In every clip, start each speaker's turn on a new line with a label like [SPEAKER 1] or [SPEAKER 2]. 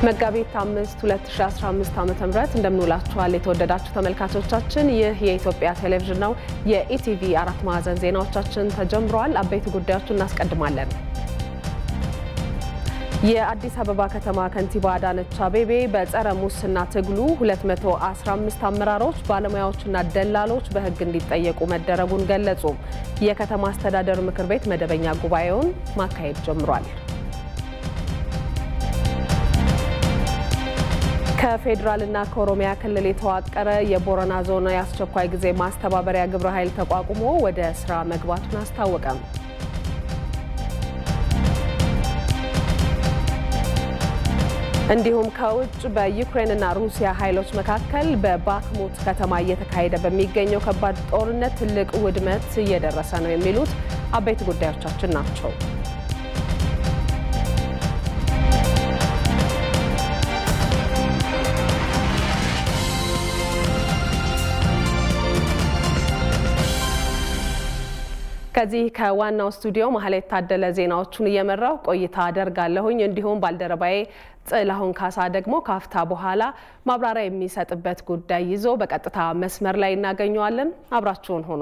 [SPEAKER 1] መጋቢት አምስት 2015 ዓ.ም እንደምንውላችኋል የተወደዳችሁ ተመልካቾቻችን፣ ይህ የኢትዮጵያ ቴሌቪዥን ነው። የኢቲቪ አራት ማዕዘን ዜናዎቻችን ተጀምረዋል። አበይት ጉዳዮችን እናስቀድማለን። የአዲስ አበባ ከተማ ከንቲባ አዳነች አቤቤ በጸረ ሙስና ትግሉ 215 አመራሮች፣ ባለሙያዎችና ደላሎች በሕግ እንዲጠየቁ መደረጉን ገለጹ። የከተማ አስተዳደር ምክር ቤት መደበኛ ጉባኤውን ማካሄድ ጀምሯል። ከፌዴራልና ከኦሮሚያ ክልል የተዋቀረ የቦረና ዞን የአስቸኳይ ጊዜ ማስተባበሪያ ግብረ ኃይል ተቋቁሞ ወደ ስራ መግባቱን አስታወቀም። እንዲሁም ከውጭ በዩክሬንና ሩሲያ ኃይሎች መካከል በባክሙት ከተማ እየተካሄደ በሚገኘው ከባድ ጦርነት ትልቅ ውድመት እየደረሰ ነው የሚሉት አበይት ጉዳዮቻችን ናቸው። ከዚህ ከዋናው ስቱዲዮ መሀል የታደለ ዜናዎቹን እየመራው ቆይታ አደርጋለሁኝ። እንዲሁም ባልደረባዬ ጥላሁን ካሳ ደግሞ ካፍታ በኋላ ማብራሪያ የሚሰጥበት ጉዳይ ይዞ በቀጥታ መስመር ላይ እናገኘዋለን። አብራችሁን ሆኖ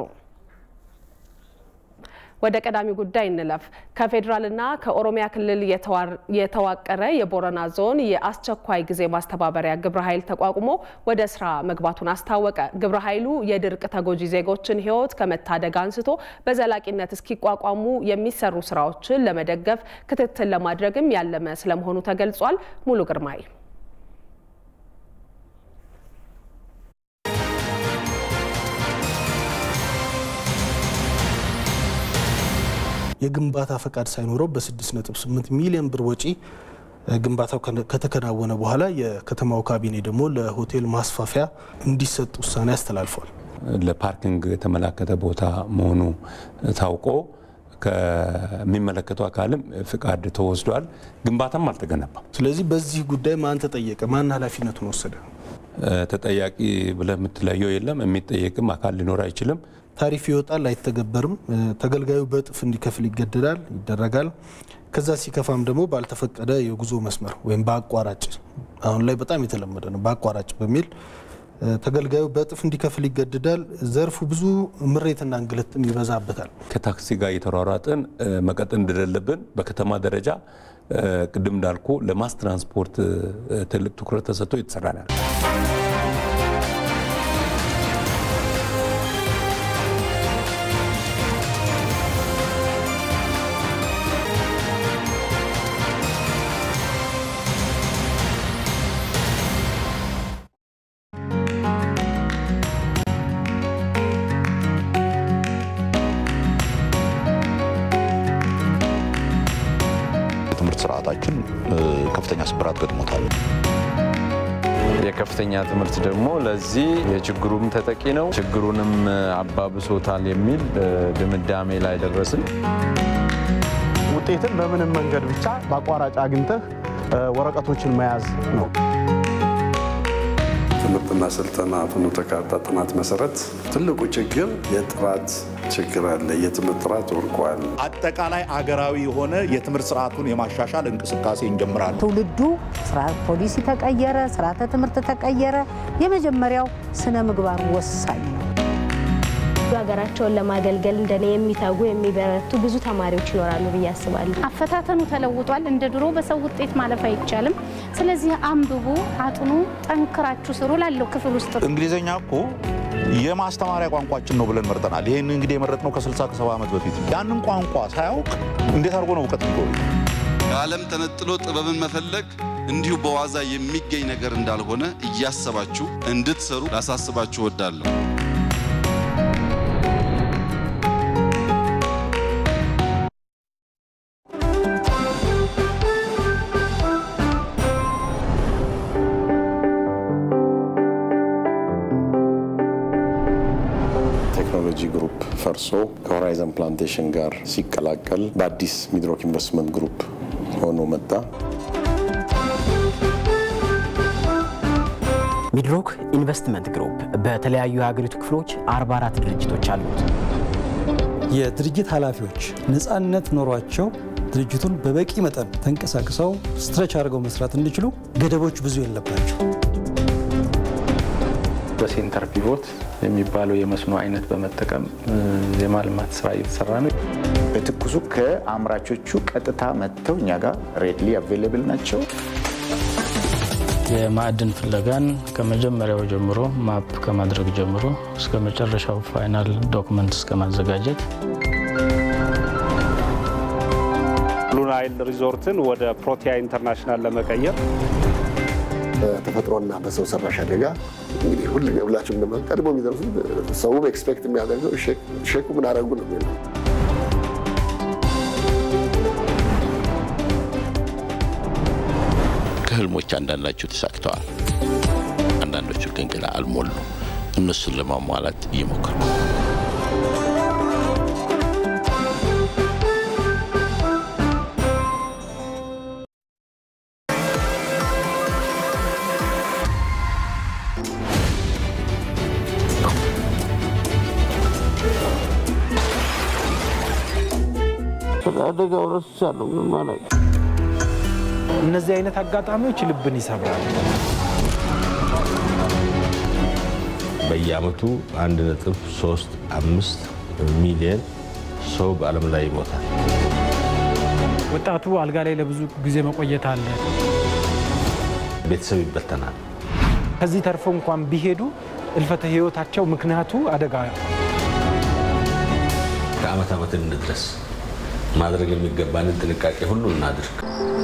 [SPEAKER 1] ወደ ቀዳሚ ጉዳይ እንለፍ። ከፌዴራልና ከኦሮሚያ ክልል የተዋቀረ የቦረና ዞን የአስቸኳይ ጊዜ ማስተባበሪያ ግብረ ኃይል ተቋቁሞ ወደ ስራ መግባቱን አስታወቀ። ግብረ ኃይሉ የድርቅ ተጎጂ ዜጎችን ሕይወት ከመታደግ አንስቶ በዘላቂነት እስኪቋቋሙ የሚሰሩ ስራዎችን ለመደገፍ ክትትል ለማድረግም ያለመ ስለመሆኑ ተገልጿል። ሙሉ ግርማይ
[SPEAKER 2] የግንባታ ፈቃድ ሳይኖረው በ6.8 ሚሊዮን ብር ወጪ ግንባታው ከተከናወነ በኋላ የከተማው ካቢኔ ደግሞ ለሆቴል ማስፋፊያ እንዲሰጥ ውሳኔ አስተላልፏል።
[SPEAKER 3] ለፓርኪንግ የተመላከተ ቦታ መሆኑ ታውቆ ከሚመለከተው አካልም ፍቃድ ተወስዷል። ግንባታም አልተገነባም።
[SPEAKER 2] ስለዚህ በዚህ ጉዳይ ማን ተጠየቀ? ማን ኃላፊነቱን ወሰደ?
[SPEAKER 3] ተጠያቂ ብለህ የምትለየው የለም። የሚጠየቅም አካል ሊኖር አይችልም።
[SPEAKER 2] ታሪፍ ይወጣል፣ አይተገበርም። ተገልጋዩ በእጥፍ እንዲከፍል ይገደዳል፣ ይደረጋል። ከዛ ሲከፋም ደግሞ ባልተፈቀደ የጉዞ መስመር ወይም በአቋራጭ አሁን ላይ በጣም የተለመደ ነው። በአቋራጭ በሚል ተገልጋዩ በእጥፍ እንዲከፍል ይገደዳል። ዘርፉ ብዙ ምሬትና እንግልትም ይበዛበታል።
[SPEAKER 3] ከታክሲ ጋር እየተሯሯጥን መቀጠል እንደሌለብን በከተማ ደረጃ ቅድም እንዳልኩ ለማስ ትራንስፖርት ትልቅ ትኩረት ተሰጥቶ እየተሰራ ነው።
[SPEAKER 4] የትምህርት ስርዓታችን ከፍተኛ ስብራት ገጥሞታል።
[SPEAKER 5] የከፍተኛ ትምህርት ደግሞ ለዚህ የችግሩም ተጠቂ ነው፣ ችግሩንም አባብሶታል የሚል ድምዳሜ ላይ ደረስን።
[SPEAKER 6] ውጤትን በምንም መንገድ ብቻ በአቋራጭ አግኝተህ ወረቀቶችን መያዝ ነው።
[SPEAKER 7] ትምህርትና ስልጠና ፍኖተ ካርታ ጥናት መሰረት ትልቁ ችግር የጥራት ችግር አለ። የትምህርት ጥራት ወርቋል።
[SPEAKER 4] አጠቃላይ አገራዊ የሆነ የትምህርት ስርዓቱን የማሻሻል እንቅስቃሴ እንጀምራለን።
[SPEAKER 8] ትውልዱ ስርዓት ፖሊሲ ተቀየረ፣ ስርዓተ ትምህርት ተቀየረ። የመጀመሪያው ስነ ምግባር ወሳኝ ነው።
[SPEAKER 9] ሀገራቸውን ለማገልገል እንደኔ የሚተጉ የሚበረቱ ብዙ ተማሪዎች ይኖራሉ ብዬ አስባለሁ።
[SPEAKER 10] አፈታተኑ ተለውጧል። እንደ ድሮ በሰው ውጤት ማለፍ አይቻልም። ስለዚህ አንብቡ፣ አጥኑ፣ ጠንክራችሁ ስሩ ላለው ክፍል ውስጥ
[SPEAKER 4] እንግሊዝኛ እኮ የማስተማሪያ ቋንቋችን ነው ብለን መርጠናል። ይህን እንግዲህ የመረጥነው ከ60 ከ70 ዓመት በፊት ያንን ቋንቋ ሳያውቅ እንዴት አድርጎ ነው እውቀት የሚጎ
[SPEAKER 11] ከዓለም ተነጥሎ ጥበብን መፈለግ እንዲሁ በዋዛ የሚገኝ ነገር እንዳልሆነ እያሰባችሁ እንድትሰሩ ላሳስባችሁ እወዳለሁ።
[SPEAKER 12] ቴክኖሎጂ ግሩፕ ፈርሶ ከሆራይዘን ፕላንቴሽን ጋር ሲቀላቀል በአዲስ ሚድሮክ ኢንቨስትመንት ግሩፕ ሆኖ መጣ።
[SPEAKER 13] ሚድሮክ ኢንቨስትመንት ግሩፕ በተለያዩ የሀገሪቱ ክፍሎች 44 ድርጅቶች አሉት።
[SPEAKER 14] የድርጅት ኃላፊዎች ነፃነት ኖሯቸው ድርጅቱን በበቂ መጠን ተንቀሳቅሰው ስትረች አድርገው መስራት እንዲችሉ ገደቦች ብዙ የለባቸው።
[SPEAKER 15] በሴንተር ፒቮት የሚባለው የመስኖ አይነት በመጠቀም የማልማት ስራ እየተሰራ ነው።
[SPEAKER 16] በትኩሱ ከአምራቾቹ ቀጥታ መጥተው እኛ ጋር ሬድሊ አቬይላብል ናቸው።
[SPEAKER 17] የማዕድን ፍለጋን ከመጀመሪያው ጀምሮ ማፕ ከማድረግ ጀምሮ እስከ መጨረሻው ፋይናል ዶክመንት እስከ ማዘጋጀት
[SPEAKER 18] ብሉ ናይል ሪዞርትን ወደ ፕሮቲያ ኢንተርናሽናል ለመቀየር
[SPEAKER 19] በተፈጥሮና በሰው ሰራሽ አደጋ እንግዲህ ሁሉ ሁላችሁም ደግሞ ቀድሞ የሚደርሱት ሰውም ኤክስፔክት የሚያደርገው ሼኩ ምን አደረጉ ነው የሚለው
[SPEAKER 20] ከህልሞች አንዳንዳቸው ተሳክተዋል፣ አንዳንዶቹ ግን ገና አልሞሉ። እነሱን ለማሟላት እየሞከሩ
[SPEAKER 21] አደጋው ረስቻለሁ። ምን ማለት
[SPEAKER 22] እነዚህ አይነት አጋጣሚዎች ልብን ይሰብራል።
[SPEAKER 23] በየአመቱ 1.35 ሚሊዮን ሰው በዓለም ላይ ይሞታል።
[SPEAKER 22] ወጣቱ አልጋ ላይ ለብዙ ጊዜ መቆየት አለ።
[SPEAKER 23] ቤተሰብ ይበተናል።
[SPEAKER 22] ከዚህ ተርፎ እንኳን ቢሄዱ እልፈተ ህይወታቸው ምክንያቱ አደጋ
[SPEAKER 23] ከአመት ዓመት እንድረስ ማድረግ የሚገባንን ጥንቃቄ ሁሉ እናድርግ።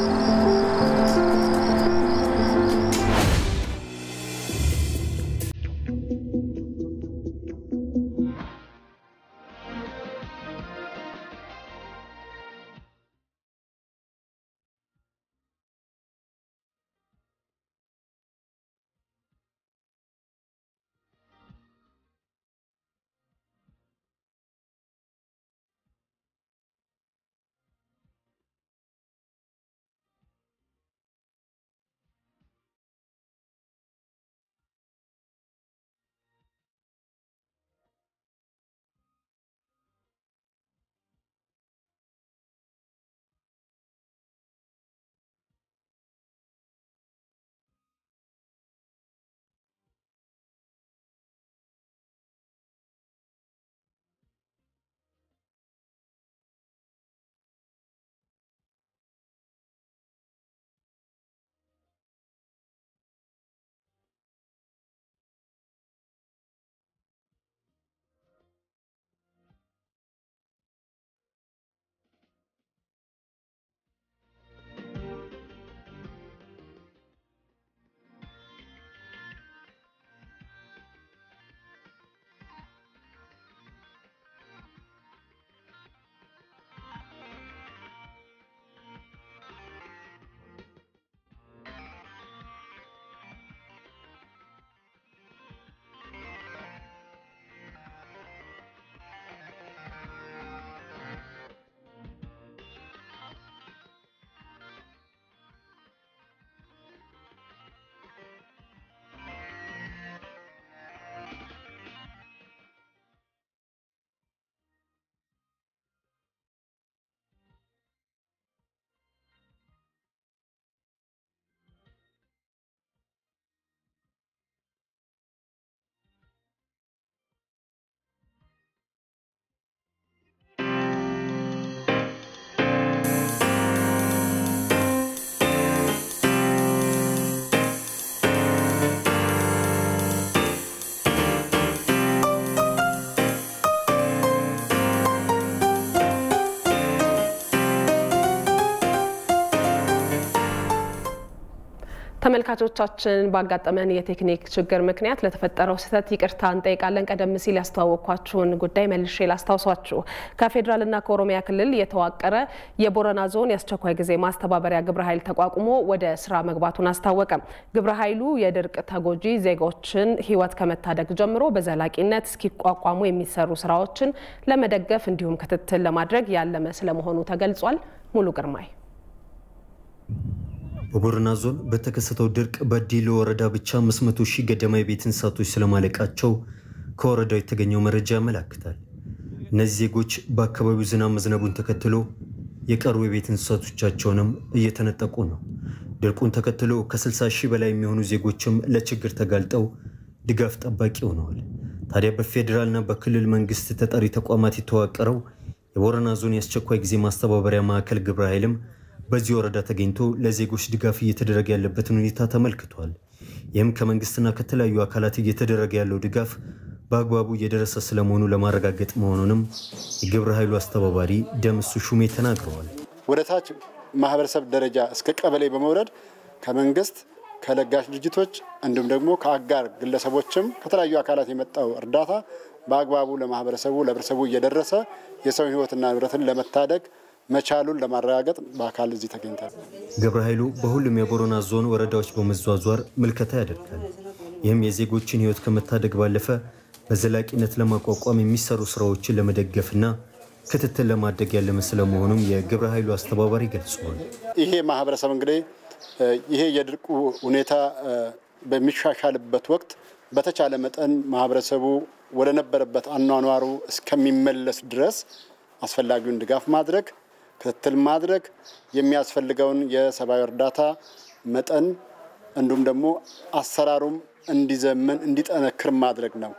[SPEAKER 1] ተመልካቾቻችን ባጋጠመን የቴክኒክ ችግር ምክንያት ለተፈጠረው ስህተት ይቅርታ እንጠይቃለን። ቀደም ሲል ያስተዋወቅኳችሁን ጉዳይ መልሼ ላስታውሷችሁ። ከፌዴራልና ከኦሮሚያ ክልል የተዋቀረ የቦረና ዞን የአስቸኳይ ጊዜ ማስተባበሪያ ግብረ ኃይል ተቋቁሞ ወደ ስራ መግባቱን አስታወቀ። ግብረ ኃይሉ የድርቅ ተጎጂ ዜጎችን ሕይወት ከመታደግ ጀምሮ በዘላቂነት እስኪቋቋሙ የሚሰሩ ስራዎችን ለመደገፍ እንዲሁም ክትትል ለማድረግ ያለመ ስለመሆኑ ተገልጿል። ሙሉ ግርማይ
[SPEAKER 24] በቦረና ዞን በተከሰተው ድርቅ በዲሎ ወረዳ ብቻ 500 ሺህ ገደማ የቤት እንስሳቶች ስለማለቃቸው ከወረዳው የተገኘው መረጃ ያመላክታል። እነዚህ ዜጎች በአካባቢው ዝናብ መዝነቡን ተከትሎ የቀሩ የቤት እንስሳቶቻቸውንም እየተነጠቁ ነው። ድርቁን ተከትሎ ከ60 ሺህ በላይ የሚሆኑ ዜጎችም ለችግር ተጋልጠው ድጋፍ ጠባቂ ሆነዋል። ታዲያ በፌዴራልና በክልል መንግስት ተጠሪ ተቋማት የተዋቀረው የቦረና ዞን የአስቸኳይ ጊዜ ማስተባበሪያ ማዕከል ግብረ ኃይልም በዚህ ወረዳ ተገኝቶ ለዜጎች ድጋፍ እየተደረገ ያለበትን ሁኔታ ተመልክቷል። ይህም ከመንግስትና ከተለያዩ አካላት እየተደረገ ያለው ድጋፍ በአግባቡ እየደረሰ ስለመሆኑ ለማረጋገጥ መሆኑንም የግብረ ኃይሉ አስተባባሪ ደምሱ ሹሜ ተናግረዋል።
[SPEAKER 2] ወደ ታች ማህበረሰብ ደረጃ እስከ ቀበሌ በመውረድ ከመንግስት ከለጋሽ ድርጅቶች እንዲሁም ደግሞ ከአጋር ግለሰቦችም ከተለያዩ አካላት የመጣው እርዳታ በአግባቡ ለማህበረሰቡ ለህብረተሰቡ እየደረሰ የሰው ህይወትና ንብረትን ለመታደግ መቻሉን ለማረጋገጥ በአካል እዚህ ተገኝቷል።
[SPEAKER 24] ግብረ ኃይሉ በሁሉም የቦረና ዞን ወረዳዎች በመዟዟር ምልከታ ያደርጋል። ይህም የዜጎችን ህይወት ከመታደግ ባለፈ በዘላቂነት ለማቋቋም የሚሰሩ ስራዎችን ለመደገፍና ክትትል ለማድረግ ያለመ ስለመሆኑም የግብረ ኃይሉ አስተባባሪ ገልጸዋል።
[SPEAKER 2] ይሄ ማህበረሰብ እንግዲህ ይሄ የድርቁ ሁኔታ በሚሻሻልበት ወቅት በተቻለ መጠን ማህበረሰቡ ወደ ነበረበት አኗኗሩ እስከሚመለስ ድረስ አስፈላጊውን ድጋፍ ማድረግ፣ ክትትል ማድረግ፣ የሚያስፈልገውን የሰብአዊ እርዳታ መጠን እንዲሁም ደግሞ አሰራሩም እንዲዘምን እንዲጠነክር ማድረግ ነው።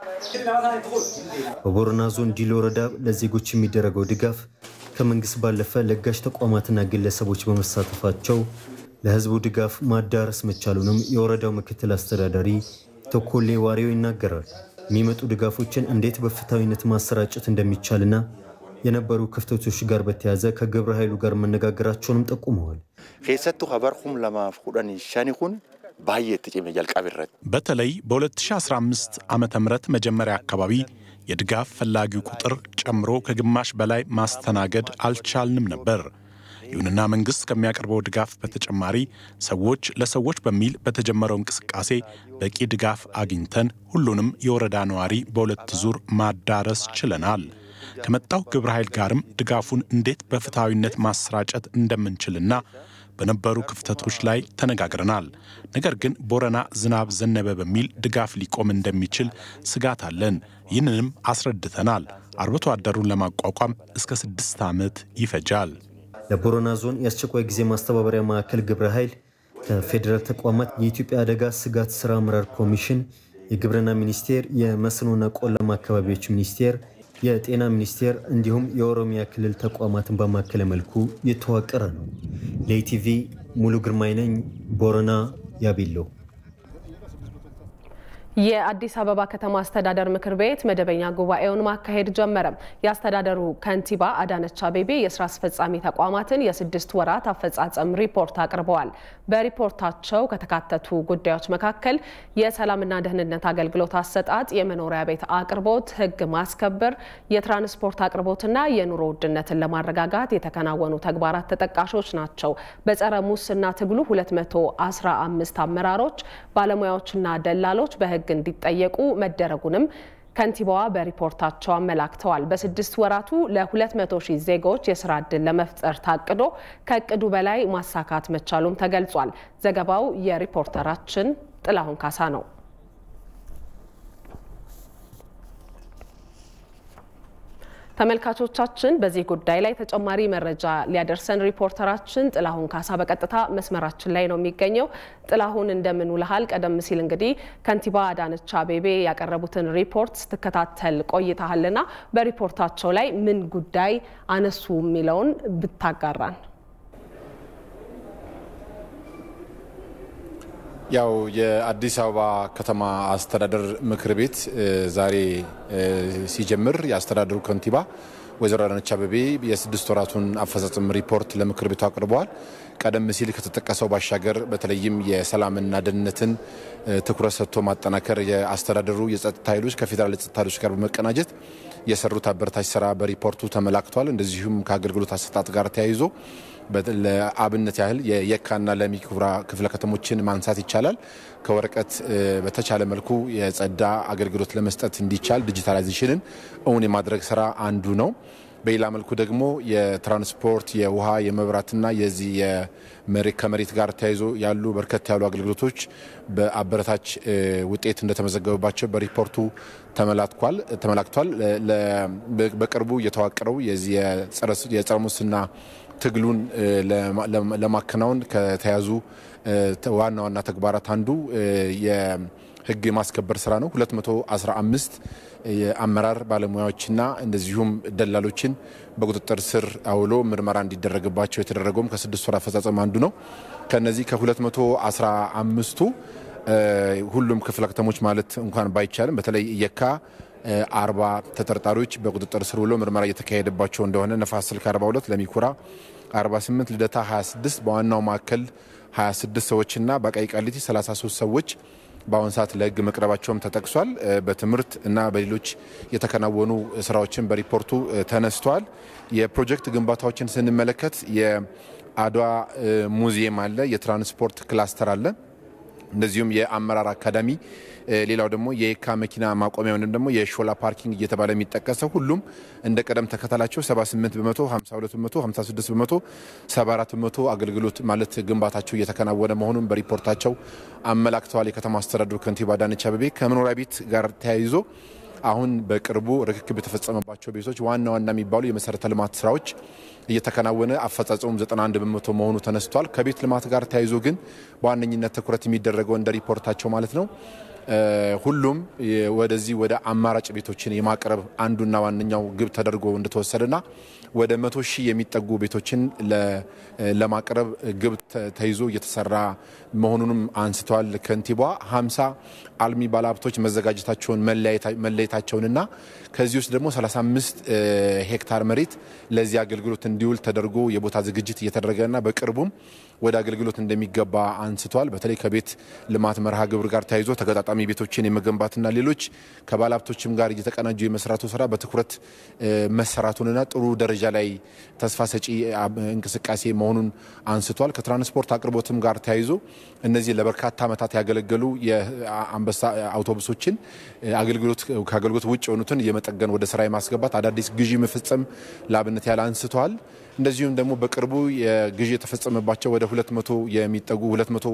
[SPEAKER 24] በቦረና ዞን ዲሎ ወረዳ ለዜጎች የሚደረገው ድጋፍ ከመንግስት ባለፈ ለጋሽ ተቋማትና ግለሰቦች በመሳተፋቸው ለህዝቡ ድጋፍ ማዳረስ መቻሉንም የወረዳው ምክትል አስተዳዳሪ ተኮሌ ዋሪው ይናገራል። የሚመጡ ድጋፎችን እንዴት በፍትሐዊነት ማሰራጨት እንደሚቻልና የነበሩ ክፍተቶች ጋር በተያያዘ ከግብረ ኃይሉ ጋር መነጋገራቸውንም ጠቁመዋል።
[SPEAKER 3] ኬሰቱ ኸበርኩም ለማፍ ኹደን ሸኒኹን ባየት ጭሜ ጀልቃቢረት
[SPEAKER 5] በተለይ በ2015 ዓ ም መጀመሪያ አካባቢ የድጋፍ ፈላጊው ቁጥር ጨምሮ ከግማሽ በላይ ማስተናገድ አልቻልንም ነበር። ይሁንና መንግስት ከሚያቀርበው ድጋፍ በተጨማሪ ሰዎች ለሰዎች በሚል በተጀመረው እንቅስቃሴ በቂ ድጋፍ አግኝተን ሁሉንም የወረዳ ነዋሪ በሁለት ዙር ማዳረስ ችለናል። ከመጣው ግብረ ኃይል ጋርም ድጋፉን እንዴት በፍትሐዊነት ማሰራጨት እንደምንችልና በነበሩ ክፍተቶች ላይ ተነጋግረናል። ነገር ግን ቦረና ዝናብ ዘነበ በሚል ድጋፍ ሊቆም እንደሚችል ስጋት አለን። ይህንንም አስረድተናል። አርብቶ አደሩን ለማቋቋም እስከ ስድስት ዓመት ይፈጃል።
[SPEAKER 24] ለቦረና ዞን የአስቸኳይ ጊዜ ማስተባበሪያ ማዕከል ግብረ ኃይል ከፌዴራል ተቋማት የኢትዮጵያ አደጋ ስጋት ስራ አመራር ኮሚሽን፣ የግብርና ሚኒስቴር፣ የመስኖና ቆላማ አካባቢዎች ሚኒስቴር፣ የጤና ሚኒስቴር እንዲሁም የኦሮሚያ ክልል ተቋማትን በማከለ መልኩ የተዋቀረ ነው። ለኢቲቪ ሙሉ ግርማይ ነኝ፣ ቦረና ያቢሎ።
[SPEAKER 1] የአዲስ አበባ ከተማ አስተዳደር ምክር ቤት መደበኛ ጉባኤውን ማካሄድ ጀመረም። የአስተዳደሩ ከንቲባ አዳነች አቤቤ የስራ አስፈጻሚ ተቋማትን የስድስት ወራት አፈጻጸም ሪፖርት አቅርበዋል። በሪፖርታቸው ከተካተቱ ጉዳዮች መካከል የሰላምና ደህንነት አገልግሎት አሰጣጥ፣ የመኖሪያ ቤት አቅርቦት፣ ሕግ ማስከበር፣ የትራንስፖርት አቅርቦትና የኑሮ ውድነትን ለማረጋጋት የተከናወኑ ተግባራት ተጠቃሾች ናቸው። በጸረ ሙስና ትግሉ 215 አመራሮች፣ ባለሙያዎችና ደላሎች በህግ እንዲጠየቁ መደረጉንም ከንቲባዋ በሪፖርታቸው አመላክተዋል። በስድስት ወራቱ ለ200 ሺህ ዜጎች የስራ ዕድል ለመፍጠር ታቅዶ ከእቅዱ በላይ ማሳካት መቻሉም ተገልጿል። ዘገባው የሪፖርተራችን ጥላሁን ካሳ ነው። ተመልካቾቻችን በዚህ ጉዳይ ላይ ተጨማሪ መረጃ ሊያደርሰን ሪፖርተራችን ጥላሁን ካሳ በቀጥታ መስመራችን ላይ ነው የሚገኘው። ጥላሁን እንደምን ውለሃል? ቀደም ሲል እንግዲህ ከንቲባ አዳነች አቤቤ ያቀረቡትን ሪፖርት ስትከታተል ቆይተሃልና በሪፖርታቸው ላይ ምን ጉዳይ አነሱ የሚለውን ብታጋራን።
[SPEAKER 6] ያው የአዲስ አበባ ከተማ አስተዳደር ምክር ቤት ዛሬ ሲጀምር የአስተዳደሩ ከንቲባ ወይዘሮ አዳነች አቤቤ የስድስት ወራቱን አፈጻጸም ሪፖርት ለምክር ቤቱ አቅርበዋል። ቀደም ሲል ከተጠቀሰው ባሻገር በተለይም የሰላምና ደህንነትን ትኩረት ሰጥቶ ማጠናከር የአስተዳደሩ የጸጥታ ኃይሎች ከፌዴራል የጸጥታ ኃይሎች ጋር በመቀናጀት የሰሩት አበረታች ስራ በሪፖርቱ ተመላክቷል። እንደዚሁም ከአገልግሎት አሰጣጥ ጋር ተያይዞ ለአብነት ያህል የየካና ለሚ ኩራ ክፍለ ከተሞችን ማንሳት ይቻላል። ከወረቀት በተቻለ መልኩ የጸዳ አገልግሎት ለመስጠት እንዲቻል ዲጂታላይዜሽንን እውን የማድረግ ስራ አንዱ ነው። በሌላ መልኩ ደግሞ የትራንስፖርት የውሃ የመብራትና የዚህ ከመሬት ጋር ተያይዞ ያሉ በርከት ያሉ አገልግሎቶች በአበረታች ውጤት እንደተመዘገበባቸው በሪፖርቱ ተመላክቷል። በቅርቡ የተዋቀረው የጸረ ሙስና ትግሉን ለማከናወን ከተያዙ ዋና ዋና ተግባራት አንዱ የህግ የማስከበር ስራ ነው። 215 የአመራር ባለሙያዎችና እንደዚሁም ደላሎችን በቁጥጥር ስር አውሎ ምርመራ እንዲደረግባቸው የተደረገውም ከስድስት ወር አፈጻጸም አንዱ ነው። ከነዚህ ከ215ቱ ሁሉም ክፍለ ከተሞች ማለት እንኳን ባይቻልም በተለይ የካ አርባ ተጠርጣሪዎች በቁጥጥር ስር ውሎ ምርመራ እየተካሄደባቸው እንደሆነ ነፋስ ስልክ 42 ለሚኩራ 48 ልደታ 26 በዋናው ማዕከል 26 ሰዎችና በቀይ ቃሊቲ 33 ሰዎች በአሁን ሰዓት ለህግ መቅረባቸውም ተጠቅሷል። በትምህርት እና በሌሎች የተከናወኑ ስራዎችን በሪፖርቱ ተነስተዋል። የፕሮጀክት ግንባታዎችን ስንመለከት የአድዋ ሙዚየም አለ፣ የትራንስፖርት ክላስተር አለ፣ እንደዚሁም የአመራር አካዳሚ ሌላው ደግሞ የየካ መኪና ማቆሚያ ወይም ደግሞ የሾላ ፓርኪንግ እየተባለ የሚጠቀሰው ሁሉም እንደ ቅደም ተከተላቸው 78 በመቶ፣ 52 በመቶ፣ 56 በመቶ፣ 74 በመቶ አገልግሎት ማለት ግንባታቸው እየተከናወነ መሆኑን በሪፖርታቸው አመላክተዋል። የከተማ አስተዳደሩ ከንቲባ አዳነች አቤቤ ከመኖሪያ ቤት ጋር ተያይዞ አሁን በቅርቡ ርክክብ የተፈጸመባቸው ቤቶች ዋና ዋና የሚባሉ የመሰረተ ልማት ስራዎች እየተከናወነ አፈጻጸሙም 91 በመቶ መሆኑ ተነስቷል። ከቤት ልማት ጋር ተያይዞ ግን በዋነኝነት ትኩረት የሚደረገው እንደ ሪፖርታቸው ማለት ነው ሁሉም ወደዚህ ወደ አማራጭ ቤቶችን የማቅረብ አንዱና ዋነኛው ግብ ተደርጎ እንደተወሰደና ወደ መቶ ሺህ የሚጠጉ ቤቶችን ለማቅረብ ግብ ተይዞ እየተሰራ መሆኑንም አንስተዋል። ከንቲባ ሀምሳ አልሚ ባለሀብቶች መዘጋጀታቸውን መለየታቸውንና ከዚህ ውስጥ ደግሞ 35 ሄክታር መሬት ለዚህ አገልግሎት እንዲውል ተደርጎ የቦታ ዝግጅት እየተደረገና በቅርቡም ወደ አገልግሎት እንደሚገባ አንስተዋል። በተለይ ከቤት ልማት መርሃ ግብር ጋር ተያይዞ ተገጣጣሚ ቤቶችን የመገንባትና ሌሎች ከባለሀብቶችም ጋር እየተቀናጁ የመስራቱ ስራ በትኩረት መሰራቱንና ጥሩ ደረጃ ላይ ተስፋ ሰጪ እንቅስቃሴ መሆኑን አንስቷል። ከትራንስፖርት አቅርቦትም ጋር ተያይዞ እነዚህ ለበርካታ ዓመታት ያገለገሉ የአንበሳ አውቶቡሶችን አገልግሎት ከአገልግሎት ውጭ የሆኑትን የመጠገን ወደ ስራ የማስገባት አዳዲስ ግዢ መፈጸም ለአብነት ያለ አንስተዋል። እንደዚሁም ደግሞ በቅርቡ የግዢ የተፈጸመባቸው ወደ 200 የሚጠጉ 200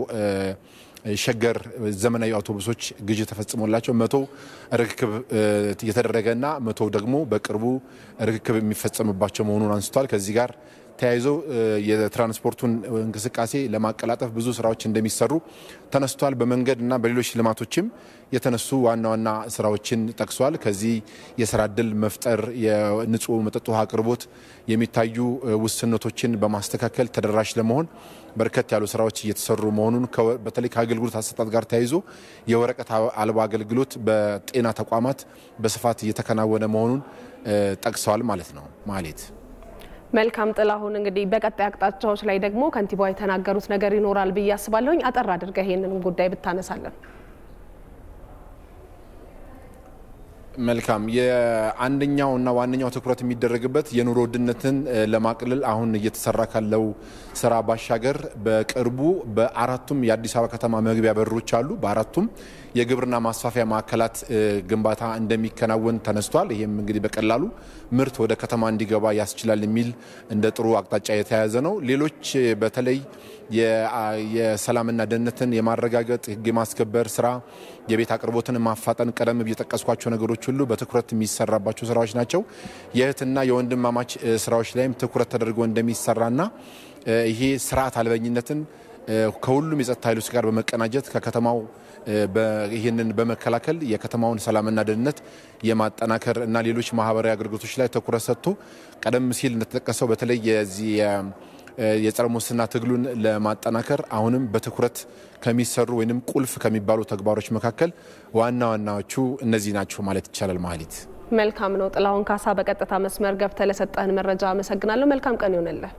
[SPEAKER 6] ሸገር ዘመናዊ አውቶቡሶች ግዢ ተፈጽሞላቸው መቶ ርክክብ የተደረገና መቶ ደግሞ በቅርቡ ርክክብ የሚፈጸምባቸው መሆኑን አንስቷል። ከዚህ ጋር ተያይዞ የትራንስፖርቱን እንቅስቃሴ ለማቀላጠፍ ብዙ ስራዎች እንደሚሰሩ ተነስቷል። በመንገድ እና በሌሎች ልማቶችም የተነሱ ዋና ዋና ስራዎችን ጠቅሷል። ከዚህ የስራ እድል መፍጠር፣ የንጹህ መጠጥ ውሃ አቅርቦት የሚታዩ ውስንነቶችን በማስተካከል ተደራሽ ለመሆን በርከት ያሉ ስራዎች እየተሰሩ መሆኑን በተለይ ከአገልግሎት አሰጣጥ ጋር ተያይዞ የወረቀት አልባ አገልግሎት በጤና ተቋማት በስፋት እየተከናወነ መሆኑን ጠቅሰዋል ማለት ነው ማሌት
[SPEAKER 1] መልካም ጥላሁን፣ እንግዲህ በቀጣይ አቅጣጫዎች ላይ ደግሞ ከንቲባው የተናገሩት ነገር ይኖራል ብዬ አስባለሁኝ። አጠር አድርገህ ይህንን ጉዳይ ብታነሳለን።
[SPEAKER 6] መልካም የአንደኛው እና ዋነኛው ትኩረት የሚደረግበት የኑሮ ውድነትን ለማቅለል አሁን እየተሰራ ካለው ስራ ባሻገር በቅርቡ በአራቱም የአዲስ አበባ ከተማ መግቢያ በሮች አሉ። በአራቱም የግብርና ማስፋፊያ ማዕከላት ግንባታ እንደሚከናወን ተነስቷል። ይህም እንግዲህ በቀላሉ ምርት ወደ ከተማ እንዲገባ ያስችላል የሚል እንደ ጥሩ አቅጣጫ የተያያዘ ነው። ሌሎች በተለይ የሰላምና ደህንነትን የማረጋገጥ ሕግ የማስከበር ስራ፣ የቤት አቅርቦትን ማፋጠን፣ ቀደም ብዬ የጠቀስኳቸው ነገሮች ሁሉ በትኩረት የሚሰራባቸው ስራዎች ናቸው። የእህትና የወንድማማች ስራዎች ላይም ትኩረት ተደርጎ እንደሚሰራና ይሄ ስርዓት አልበኝነትን ከሁሉም የጸጥታ ኃይሎች ጋር በመቀናጀት ከከተማው ይህንን በመከላከል የከተማውን ሰላምና ደህንነት የማጠናከር እና ሌሎች ማህበራዊ አገልግሎቶች ላይ ትኩረት ሰጥቶ ቀደም ሲል እንደተጠቀሰው በተለይ የዚህ የጸረ ሙስና ትግሉን ለማጠናከር አሁንም በትኩረት ከሚሰሩ ወይም ቁልፍ ከሚባሉ ተግባሮች መካከል ዋና ዋናዎቹ እነዚህ ናቸው ማለት ይቻላል። ማህሌት
[SPEAKER 1] መልካም ነው። ጥላሁን ካሳ በቀጥታ መስመር ገብተህ ለሰጠህን መረጃ አመሰግናለሁ። መልካም ቀን ይሆንልህ።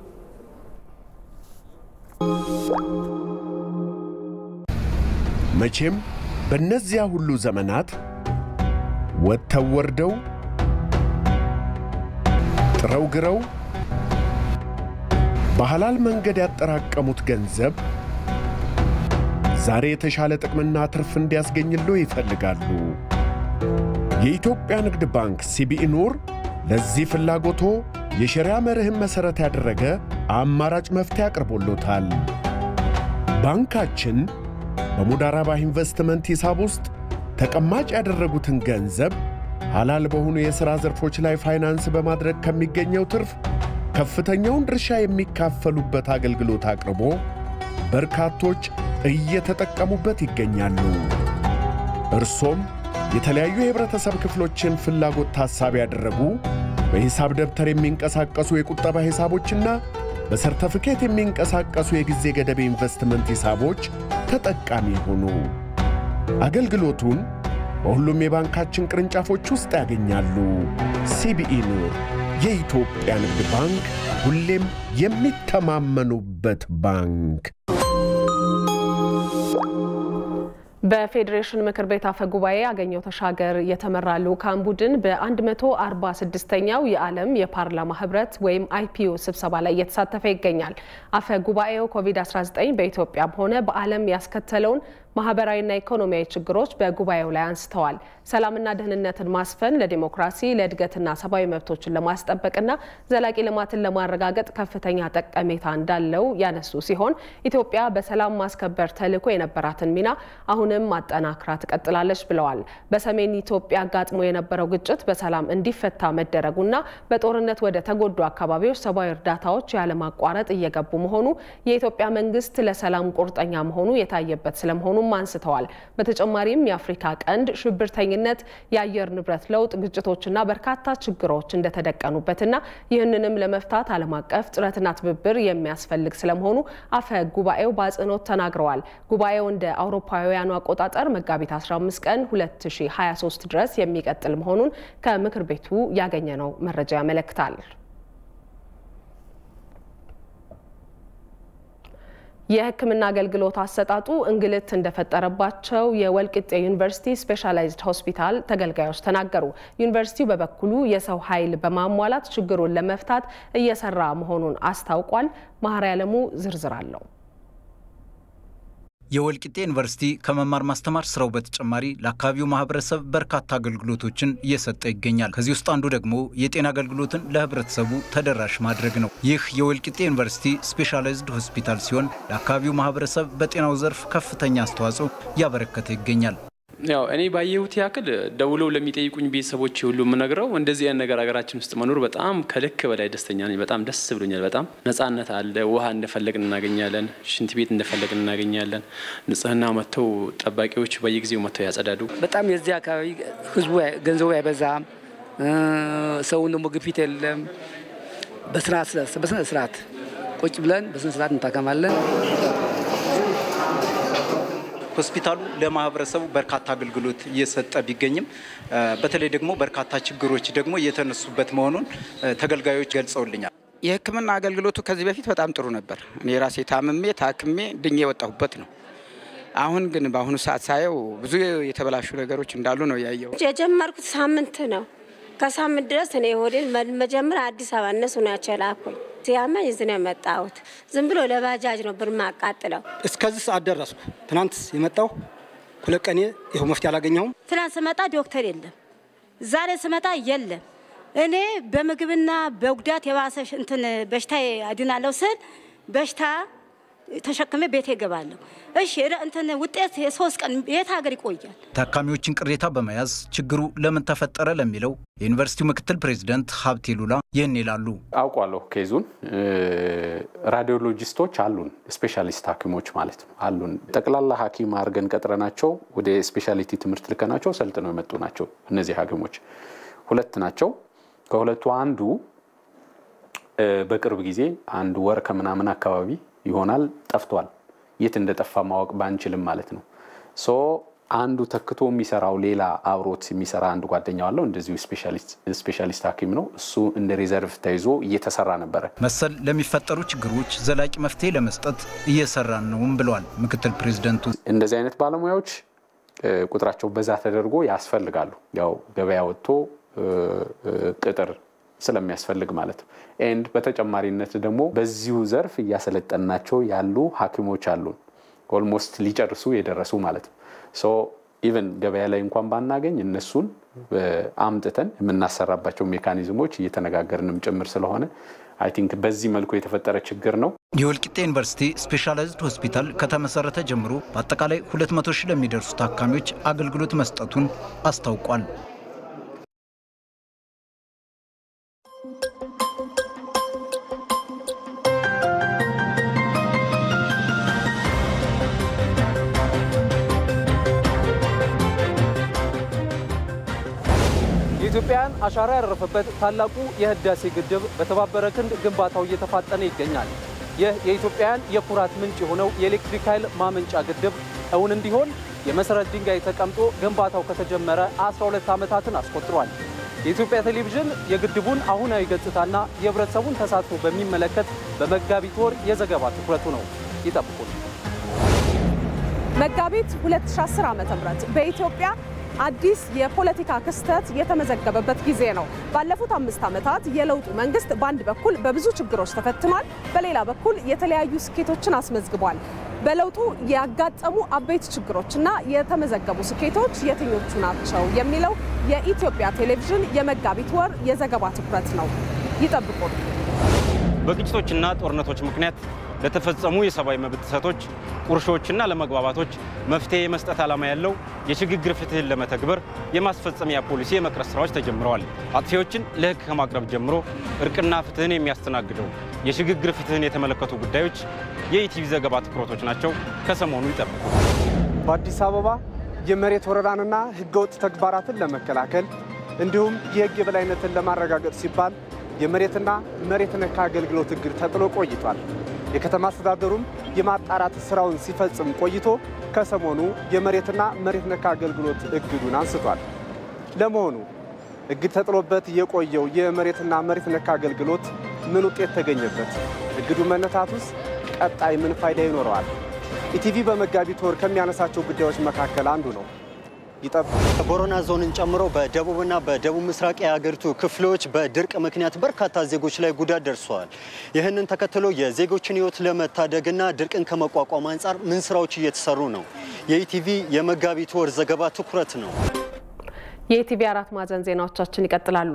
[SPEAKER 7] መቼም በእነዚያ ሁሉ ዘመናት ወጥተው ወርደው ጥረው ግረው በሐላል መንገድ ያጠራቀሙት ገንዘብ ዛሬ የተሻለ ጥቅምና ትርፍ እንዲያስገኝሎ ይፈልጋሉ። የኢትዮጵያ ንግድ ባንክ ሲቢኢ ኑር ለዚህ ፍላጎቶ የሸሪያ መርህን መሠረት ያደረገ አማራጭ መፍትሄ አቅርቦሎታል። ባንካችን በሙዳራባ ኢንቨስትመንት ሂሳብ ውስጥ ተቀማጭ ያደረጉትን ገንዘብ ሐላል በሆኑ የሥራ ዘርፎች ላይ ፋይናንስ በማድረግ ከሚገኘው ትርፍ ከፍተኛውን ድርሻ የሚካፈሉበት አገልግሎት አቅርቦ በርካቶች እየተጠቀሙበት ይገኛሉ። እርሶም የተለያዩ የህብረተሰብ ክፍሎችን ፍላጎት ታሳቢ ያደረጉ በሂሳብ ደብተር የሚንቀሳቀሱ የቁጠባ ሂሳቦችና በሰርተፍኬት የሚንቀሳቀሱ የጊዜ ገደብ ኢንቨስትመንት ሂሳቦች ተጠቃሚ ይሁኑ። አገልግሎቱን በሁሉም የባንካችን ቅርንጫፎች ውስጥ ያገኛሉ። ሲቢኢ ኑር፣ የኢትዮጵያ ንግድ ባንክ፣ ሁሌም የሚተማመኑበት ባንክ።
[SPEAKER 1] በፌዴሬሽን ምክር ቤት አፈ ጉባኤ አገኘው ተሻገር የተመራ ልዑካን ቡድን በ146ኛው የዓለም የፓርላማ ህብረት ወይም አይፒዩ ስብሰባ ላይ እየተሳተፈ ይገኛል። አፈ ጉባኤው ኮቪድ-19 በኢትዮጵያም ሆነ በዓለም ያስከተለውን ማህበራዊና ኢኮኖሚያዊ ችግሮች በጉባኤው ላይ አንስተዋል። ሰላምና ደህንነትን ማስፈን ለዲሞክራሲ ለእድገትና ሰብአዊ መብቶችን ለማስጠበቅና ዘላቂ ልማትን ለማረጋገጥ ከፍተኛ ጠቀሜታ እንዳለው ያነሱ ሲሆን ኢትዮጵያ በሰላም ማስከበር ተልዕኮ የነበራትን ሚና አሁንም ማጠናክራ ትቀጥላለች ብለዋል። በሰሜን ኢትዮጵያ አጋጥሞ የነበረው ግጭት በሰላም እንዲፈታ መደረጉና በጦርነት ወደ ተጎዱ አካባቢዎች ሰብአዊ እርዳታዎች ያለማቋረጥ እየገቡ መሆኑ የኢትዮጵያ መንግስት ለሰላም ቁርጠኛ መሆኑ የታየበት ስለመሆኑ መሆኑም አንስተዋል። በተጨማሪም የአፍሪካ ቀንድ ሽብርተኝነት፣ የአየር ንብረት ለውጥ፣ ግጭቶችና በርካታ ችግሮች እንደተደቀኑበትና ይህንንም ለመፍታት ዓለም አቀፍ ጥረትና ትብብር የሚያስፈልግ ስለመሆኑ አፈ ጉባኤው በአጽንኦት ተናግረዋል። ጉባኤው እንደ አውሮፓውያኑ አቆጣጠር መጋቢት 15 ቀን 2023 ድረስ የሚቀጥል መሆኑን ከምክር ቤቱ ያገኘነው መረጃ ያመለክታል። የሕክምና አገልግሎት አሰጣጡ እንግልት እንደፈጠረባቸው የወልቂጤ ዩኒቨርሲቲ ስፔሻላይዝድ ሆስፒታል ተገልጋዮች ተናገሩ። ዩኒቨርሲቲው በበኩሉ የሰው ኃይል በማሟላት ችግሩን ለመፍታት እየሰራ መሆኑን አስታውቋል። መሀሪ ያለሙ ዝርዝር አለው።
[SPEAKER 4] የወልቂጤ ዩኒቨርሲቲ ከመማር ማስተማር ስራው በተጨማሪ ለአካባቢው ማህበረሰብ በርካታ አገልግሎቶችን እየሰጠ ይገኛል። ከዚህ ውስጥ አንዱ ደግሞ የጤና አገልግሎትን ለህብረተሰቡ ተደራሽ ማድረግ ነው። ይህ የወልቂጤ ዩኒቨርሲቲ ስፔሻላይዝድ ሆስፒታል ሲሆን ለአካባቢው ማህበረሰብ በጤናው ዘርፍ ከፍተኛ አስተዋጽኦ እያበረከተ ይገኛል።
[SPEAKER 8] ያው እኔ ባየሁት ያክል ደውለው ለሚጠይቁኝ ቤተሰቦች ሁሉ የምነግረው እንደዚህ አይነት ነገር ሀገራችን ውስጥ መኖር በጣም ከልክ በላይ ደስተኛ ነኝ። በጣም ደስ ብሎኛል። በጣም ነጻነት አለ። ውሃ እንደፈለግን እናገኛለን። ሽንት ቤት እንደፈለግን እናገኛለን። ንጽህና መጥተው ጠባቂዎች በየጊዜው መጥተው ያጸዳዱ።
[SPEAKER 9] በጣም የዚህ አካባቢ ህዝቡ ገንዘቡ አይበዛም። ሰውን ደግሞ ግፊት የለም። በስነ ስርዓት ቁጭ ብለን በስነ ስርዓት እንታከማለን።
[SPEAKER 4] ሆስፒታሉ ለማህበረሰቡ በርካታ አገልግሎት እየሰጠ ቢገኝም በተለይ ደግሞ በርካታ ችግሮች ደግሞ እየተነሱበት መሆኑን ተገልጋዮች ገልጸውልኛል።
[SPEAKER 10] የሕክምና አገልግሎቱ ከዚህ በፊት በጣም ጥሩ ነበር። እኔ ራሴ ታምሜ ታክሜ ድኜ የወጣሁበት ነው። አሁን ግን በአሁኑ ሰዓት ሳየው ብዙ የተበላሹ ነገሮች እንዳሉ ነው ያየው።
[SPEAKER 25] የጀመርኩት ሳምንት ነው። ከሳምንት ድረስ እኔ ሆዴን መጀመሪያ አዲስ አበባ እነሱ ናቸው የላኩኝ። ሲያመኝ እዚህ ነው የመጣሁት። ዝም ብሎ ለባጃጅ ነው ብር ማቃጥለው።
[SPEAKER 26] እስከዚህ ሰዓት ደረስኩ። ትናንት የመጣው ሁለት ቀኔ ይኸው መፍትሄ አላገኘሁም።
[SPEAKER 25] ትናንት ስመጣ ዶክተር የለም፣ ዛሬ ስመጣ የለም። እኔ በምግብና በጉዳት የባሰ እንትን በሽታ አድናለሁ ስል በሽታ ተሸክሜ ቤቴ እገባለሁ። እሺ እንትን ውጤት የሶስት ቀን የት ሀገር ይቆያል?
[SPEAKER 4] ታካሚዎችን ቅሬታ በመያዝ ችግሩ ለምን ተፈጠረ ለሚለው የዩኒቨርሲቲው ምክትል ፕሬዚደንት ሀብቴ ሉላ ይህን ይላሉ።
[SPEAKER 27] አውቋለሁ ኬዙን። ራዲዮሎጂስቶች አሉን፣ ስፔሻሊስት ሐኪሞች ማለት ነው አሉን። ጠቅላላ ሐኪም አድርገን ቀጥረናቸው ወደ ስፔሻሊቲ ትምህርት ልከናቸው ሰልጥነው የመጡ ናቸው። እነዚህ ሐኪሞች ሁለት ናቸው። ከሁለቱ አንዱ በቅርብ ጊዜ አንድ ወር ከምናምን አካባቢ ይሆናል ጠፍቷል። የት እንደጠፋ ማወቅ ባንችልም ማለት ነው። ሶ አንዱ ተክቶ የሚሰራው ሌላ አብሮት የሚሰራ አንድ ጓደኛው አለው። እንደዚሁ ስፔሻሊስት ሐኪም ነው። እሱ እንደ ሪዘርቭ ተይዞ እየተሰራ ነበረ።
[SPEAKER 4] መሰል ለሚፈጠሩ ችግሮች ዘላቂ መፍትሄ ለመስጠት እየሰራን ነውም ብለዋል ምክትል ፕሬዚደንቱ።
[SPEAKER 27] እንደዚህ አይነት ባለሙያዎች ቁጥራቸው በዛ ተደርጎ ያስፈልጋሉ። ያው ገበያ ወጥቶ ቅጥር ስለሚያስፈልግ ማለት ነው። ኤንድ በተጨማሪነት ደግሞ በዚሁ ዘርፍ እያሰለጠናቸው ያሉ ሐኪሞች አሉን ኦልሞስት ሊጨርሱ የደረሱ ማለት ነው። ሶ ኢቨን ገበያ ላይ እንኳን ባናገኝ እነሱን አምጥተን የምናሰራባቸው ሜካኒዝሞች እየተነጋገርንም ጭምር ስለሆነ አይ ቲንክ በዚህ መልኩ የተፈጠረ ችግር ነው።
[SPEAKER 4] የወልቂጤ ዩኒቨርሲቲ ስፔሻላይዝድ ሆስፒታል ከተመሰረተ ጀምሮ በአጠቃላይ 200 ሺህ ለሚደርሱ ታካሚዎች አገልግሎት መስጠቱን አስታውቋል።
[SPEAKER 11] ኢትዮጵያውያን አሻራ ያረፈበት ታላቁ የህዳሴ ግድብ በተባበረ ክንድ ግንባታው እየተፋጠነ ይገኛል። ይህ የኢትዮጵያውያን የኩራት ምንጭ የሆነው የኤሌክትሪክ ኃይል ማመንጫ ግድብ እውን እንዲሆን የመሰረት ድንጋይ ተቀምጦ ግንባታው ከተጀመረ 12 ዓመታትን አስቆጥሯል። የኢትዮጵያ ቴሌቪዥን የግድቡን አሁናዊ ገጽታና የህብረተሰቡን ተሳትፎ በሚመለከት በመጋቢት ወር የዘገባ ትኩረቱ ነው። ይጠብቁን።
[SPEAKER 1] መጋቢት 2010 ዓ.ም በኢትዮጵያ አዲስ የፖለቲካ ክስተት የተመዘገበበት ጊዜ ነው። ባለፉት አምስት ዓመታት የለውጡ መንግስት በአንድ በኩል በብዙ ችግሮች ተፈትኗል፣ በሌላ በኩል የተለያዩ ስኬቶችን አስመዝግቧል። በለውጡ ያጋጠሙ አበይት ችግሮችና የተመዘገቡ ስኬቶች የትኞቹ ናቸው የሚለው የኢትዮጵያ ቴሌቪዥን የመጋቢት ወር የዘገባ ትኩረት ነው። ይጠብቁን።
[SPEAKER 12] በግጭቶችና ጦርነቶች ምክንያት ለተፈጸሙ የሰብአዊ መብት ጥሰቶች፣ ቁርሾችና ለመግባባቶች መፍትሄ የመስጠት ዓላማ ያለው የሽግግር ፍትህን ለመተግበር የማስፈጸሚያ ፖሊሲ የመቅረጽ ስራዎች ተጀምረዋል። አጥፊዎችን ለህግ ከማቅረብ ጀምሮ እርቅና ፍትህን የሚያስተናግደው የሽግግር ፍትህን የተመለከቱ ጉዳዮች የኢቲቪ ዘገባ ትኩረቶች ናቸው። ከሰሞኑ ይጠብቁ።
[SPEAKER 22] በአዲስ አበባ የመሬት ወረራንና ህገወጥ ተግባራትን ለመከላከል እንዲሁም የህግ የበላይነትን ለማረጋገጥ ሲባል የመሬትና መሬት ነክ አገልግሎት እግድ ተጥሎ ቆይቷል። የከተማ አስተዳደሩም የማጣራት ስራውን ሲፈጽም ቆይቶ ከሰሞኑ የመሬትና መሬት ነክ አገልግሎት እግዱን አንስቷል። ለመሆኑ እግድ ተጥሎበት የቆየው የመሬትና መሬት ነክ አገልግሎት ምን ውጤት ተገኘበት? እግዱ መነሳቱስ ቀጣይ ምን ፋይዳ ይኖረዋል? ኢቲቪ በመጋቢት ወር ከሚያነሳቸው ጉዳዮች መካከል አንዱ ነው። ይጠብቁ።
[SPEAKER 13] ቦረና ዞንን ጨምሮ በደቡብና በደቡብ ምስራቅ የሀገሪቱ ክፍሎች በድርቅ ምክንያት በርካታ ዜጎች ላይ ጉዳት ደርሰዋል። ይህንን ተከትሎ የዜጎችን ሕይወት ለመታደግና ድርቅን ከመቋቋም አንጻር ምን ስራዎች እየተሰሩ ነው? የኢቲቪ የመጋቢት ወር ዘገባ ትኩረት ነው።
[SPEAKER 1] የኢቲቪ አራት ማዕዘን ዜናዎቻችን ይቀጥላሉ።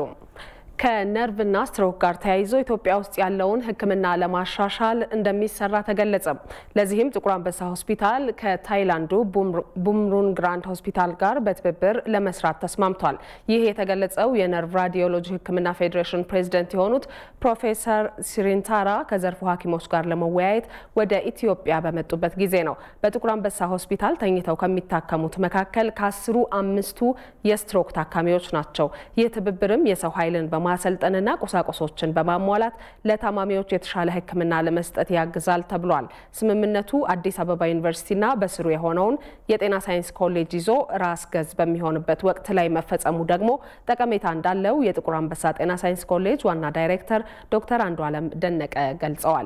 [SPEAKER 1] ከነርቭና ስትሮክ ጋር ተያይዞ ኢትዮጵያ ውስጥ ያለውን ሕክምና ለማሻሻል እንደሚሰራ ተገለጸ። ለዚህም ጥቁር አንበሳ ሆስፒታል ከታይላንዱ ቡምሩን ግራንድ ሆስፒታል ጋር በትብብር ለመስራት ተስማምቷል። ይህ የተገለጸው የነርቭ ራዲዮሎጂ ሕክምና ፌዴሬሽን ፕሬዝደንት የሆኑት ፕሮፌሰር ሲሪንታራ ከዘርፉ ሐኪሞች ጋር ለመወያየት ወደ ኢትዮጵያ በመጡበት ጊዜ ነው። በጥቁር አንበሳ ሆስፒታል ተኝተው ከሚታከሙት መካከል ከአስሩ አምስቱ የስትሮክ ታካሚዎች ናቸው። ይህ ትብብርም የሰው ኃይልን በማ ማሰልጠንና ቁሳቁሶችን በማሟላት ለታማሚዎች የተሻለ ሕክምና ለመስጠት ያግዛል ተብሏል። ስምምነቱ አዲስ አበባ ዩኒቨርሲቲና በስሩ የሆነውን የጤና ሳይንስ ኮሌጅ ይዞ ራስ ገዝ በሚሆንበት ወቅት ላይ መፈጸሙ ደግሞ ጠቀሜታ እንዳለው የጥቁር አንበሳ ጤና ሳይንስ ኮሌጅ ዋና ዳይሬክተር ዶክተር አንዱ አለም ደነቀ ገልጸዋል።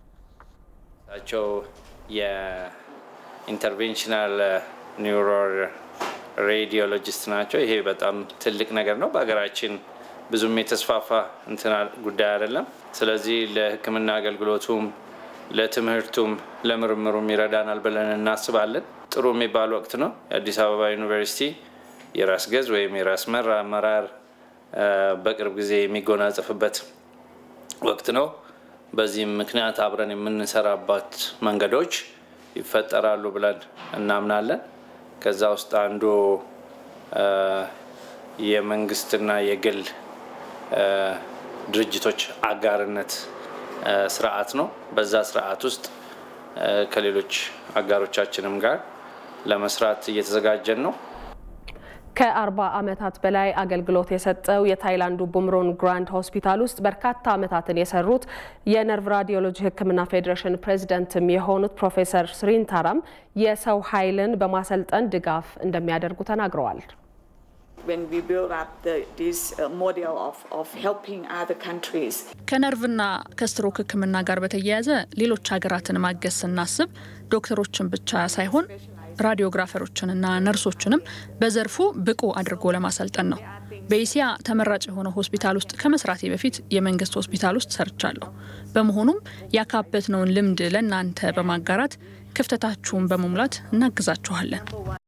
[SPEAKER 14] ቸው የኢንተርቬንሽናል ኒውሮ ሬዲዮሎጂስት ናቸው። ይሄ በጣም ትልቅ ነገር ነው በሀገራችን ብዙም የተስፋፋ እንትና ጉዳይ አይደለም። ስለዚህ ለሕክምና አገልግሎቱም ለትምህርቱም ለምርምሩም ይረዳናል ብለን እናስባለን። ጥሩ የሚባል ወቅት ነው። የአዲስ አበባ ዩኒቨርሲቲ የራስ ገዝ ወይም የራስ መር አመራር በቅርብ ጊዜ የሚጎናጸፍበት ወቅት ነው። በዚህም ምክንያት አብረን የምንሰራባት መንገዶች ይፈጠራሉ ብለን እናምናለን። ከዛ ውስጥ አንዱ የመንግስትና የግል ድርጅቶች አጋርነት ስርዓት ነው። በዛ ስርዓት ውስጥ ከሌሎች አጋሮቻችንም ጋር ለመስራት እየተዘጋጀን ነው።
[SPEAKER 1] ከአርባ ዓመታት በላይ አገልግሎት የሰጠው የታይላንዱ ቡምሮን ግራንድ ሆስፒታል ውስጥ በርካታ ዓመታትን የሰሩት የነርቭ ራዲዮሎጂ ሕክምና ፌዴሬሽን ፕሬዚደንትም የሆኑት ፕሮፌሰር ስሪንታራም የሰው ኃይልን በማሰልጠን ድጋፍ እንደሚያደርጉ ተናግረዋል።
[SPEAKER 15] ከነርቭና ከስትሮክ ህክምና ጋር በተያያዘ ሌሎች ሀገራትን ማገዝ ስናስብ ዶክተሮችን ብቻ ሳይሆን ራዲዮግራፈሮችንና ነርሶችንም በዘርፉ ብቁ አድርጎ ለማሰልጠን ነው። በኤስያ ተመራጭ የሆነው ሆስፒታል ውስጥ ከመስራቴ በፊት የመንግስት ሆስፒታል ውስጥ ሰርቻለሁ። በመሆኑም ያካበትነውን ልምድ ለእናንተ በማጋራት ክፍተታችሁን በመሙላት እናግዛችኋለን።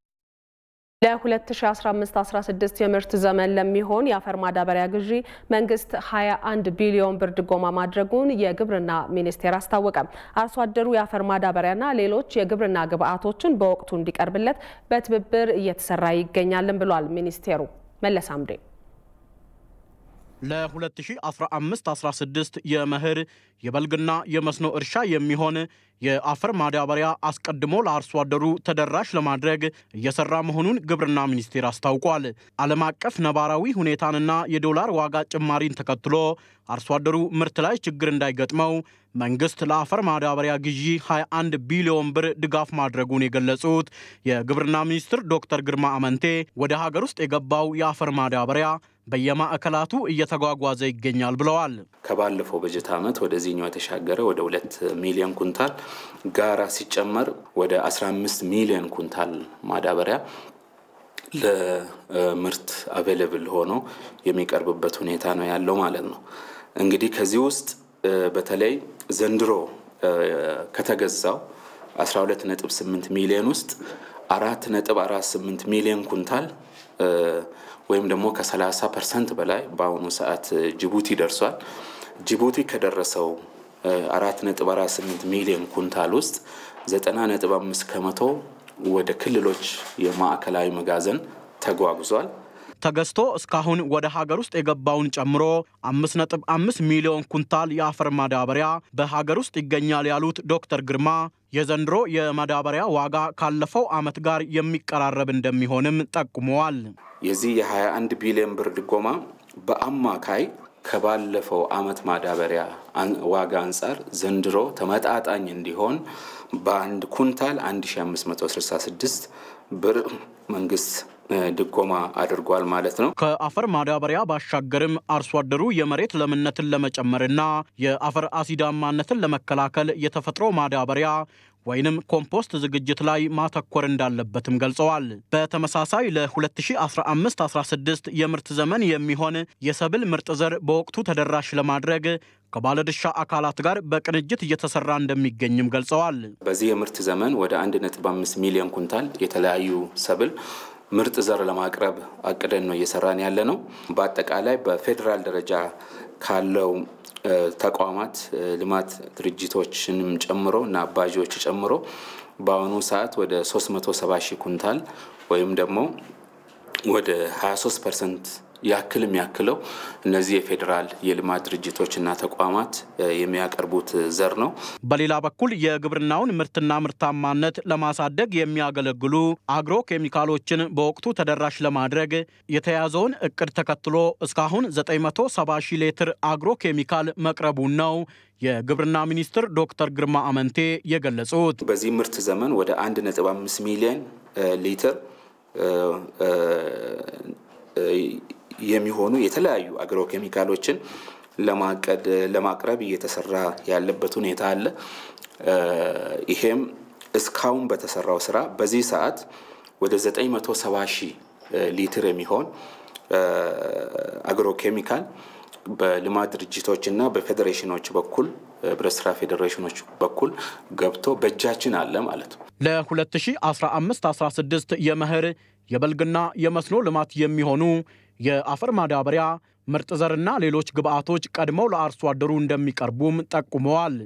[SPEAKER 1] ለ2015-16 የምርት ዘመን ለሚሆን የአፈር ማዳበሪያ ግዢ መንግስት 21 ቢሊዮን ብር ድጎማ ማድረጉን የግብርና ሚኒስቴር አስታወቀም። አርሶ አደሩ የአፈር ማዳበሪያና ሌሎች የግብርና ግብዓቶችን በወቅቱ እንዲቀርብለት በትብብር እየተሰራ ይገኛልን ብሏል ሚኒስቴሩ። መለስ አምዴ
[SPEAKER 16] ለ2015-16 የመኸር የበልግና የመስኖ እርሻ የሚሆን የአፈር ማዳበሪያ አስቀድሞ ለአርሶ አደሩ ተደራሽ ለማድረግ እየሰራ መሆኑን ግብርና ሚኒስቴር አስታውቋል። ዓለም አቀፍ ነባራዊ ሁኔታንና የዶላር ዋጋ ጭማሪን ተከትሎ አርሶ አደሩ ምርት ላይ ችግር እንዳይገጥመው መንግስት ለአፈር ማዳበሪያ ግዢ 21 ቢሊዮን ብር ድጋፍ ማድረጉን የገለጹት የግብርና ሚኒስትር ዶክተር ግርማ አመንቴ ወደ ሀገር ውስጥ የገባው የአፈር ማዳበሪያ በየማዕከላቱ እየተጓጓዘ ይገኛል ብለዋል።
[SPEAKER 17] ከባለፈው በጀት ዓመት ወደዚህኛው የተሻገረ ወደ ሁለት ሚሊዮን ኩንታል ጋራ ሲጨመር ወደ 15 ሚሊዮን ኩንታል ማዳበሪያ ለምርት አቬለብል ሆኖ የሚቀርብበት ሁኔታ ነው ያለው ማለት ነው። እንግዲህ ከዚህ ውስጥ በተለይ ዘንድሮ ከተገዛው 12.8 ሚሊዮን ውስጥ 4.48 ሚሊዮን ኩንታል ወይም ደግሞ ከ30 ፐርሰንት በላይ በአሁኑ ሰዓት ጅቡቲ ደርሷል። ጅቡቲ ከደረሰው 4.48 ሚሊዮን ኩንታል ውስጥ 90.5 ከመቶ ወደ ክልሎች የማዕከላዊ መጋዘን ተጓጉዟል።
[SPEAKER 16] ተገዝቶ እስካሁን ወደ ሀገር ውስጥ የገባውን ጨምሮ 5.5 ሚሊዮን ኩንታል የአፈር ማዳበሪያ በሀገር ውስጥ ይገኛል ያሉት ዶክተር ግርማ የዘንድሮ የማዳበሪያ ዋጋ ካለፈው ዓመት ጋር የሚቀራረብ እንደሚሆንም ጠቁመዋል።
[SPEAKER 17] የዚህ የ21 ቢሊዮን ብር ድጎማ በአማካይ ከባለፈው ዓመት ማዳበሪያ ዋጋ አንጻር ዘንድሮ ተመጣጣኝ እንዲሆን በአንድ ኩንታል 1566 ብር መንግስት ድጎማ አድርጓል ማለት ነው።
[SPEAKER 16] ከአፈር ማዳበሪያ ባሻገርም አርሶ አደሩ የመሬት ለምነትን ለመጨመርና የአፈር አሲዳማነትን ለመከላከል የተፈጥሮ ማዳበሪያ ወይንም ኮምፖስት ዝግጅት ላይ ማተኮር እንዳለበትም ገልጸዋል። በተመሳሳይ ለ2015-16 የምርት ዘመን የሚሆን የሰብል ምርጥ ዘር በወቅቱ ተደራሽ ለማድረግ ከባለድርሻ አካላት ጋር በቅንጅት እየተሰራ እንደሚገኝም ገልጸዋል።
[SPEAKER 17] በዚህ የምርት ዘመን ወደ 1.5 ሚሊዮን ኩንታል የተለያዩ ሰብል ምርጥ ዘር ለማቅረብ አቅደን ነው እየሰራን ያለ ነው። በአጠቃላይ በፌዴራል ደረጃ ካለው ተቋማት ልማት ድርጅቶችንም ጨምሮ እና አባዦች ጨምሮ በአሁኑ ሰዓት ወደ 370 ሺህ ኩንታል ወይም ደግሞ ወደ 23 ፐርሰንት ያክል የሚያክለው እነዚህ የፌዴራል የልማት ድርጅቶችና ተቋማት የሚያቀርቡት ዘር ነው።
[SPEAKER 16] በሌላ በኩል የግብርናውን ምርትና ምርታማነት ለማሳደግ የሚያገለግሉ አግሮ ኬሚካሎችን በወቅቱ ተደራሽ ለማድረግ የተያዘውን እቅድ ተከትሎ እስካሁን 970 ሺህ ሊትር አግሮ ኬሚካል መቅረቡን ነው የግብርና ሚኒስትር ዶክተር ግርማ አመንቴ የገለጹት።
[SPEAKER 17] በዚህ ምርት ዘመን ወደ 1.5 ሚሊዮን ሊትር የሚሆኑ የተለያዩ አግሮ ኬሚካሎችን ለማቀድ ለማቅረብ እየተሰራ ያለበት ሁኔታ አለ። ይሄም እስካሁን በተሰራው ስራ በዚህ ሰዓት ወደ 970 ሺህ ሊትር የሚሆን አግሮ ኬሚካል በልማት ድርጅቶች እና በፌዴሬሽኖች በኩል ህብረት ስራ ፌዴሬሽኖች በኩል ገብቶ በእጃችን አለ ማለት ነው።
[SPEAKER 16] ለ2015-16 የመኸር የበልግና የመስኖ ልማት የሚሆኑ የአፈር ማዳበሪያ፣ ምርጥ ዘርና ሌሎች ግብዓቶች ቀድመው ለአርሶ አደሩ እንደሚቀርቡም ጠቁመዋል።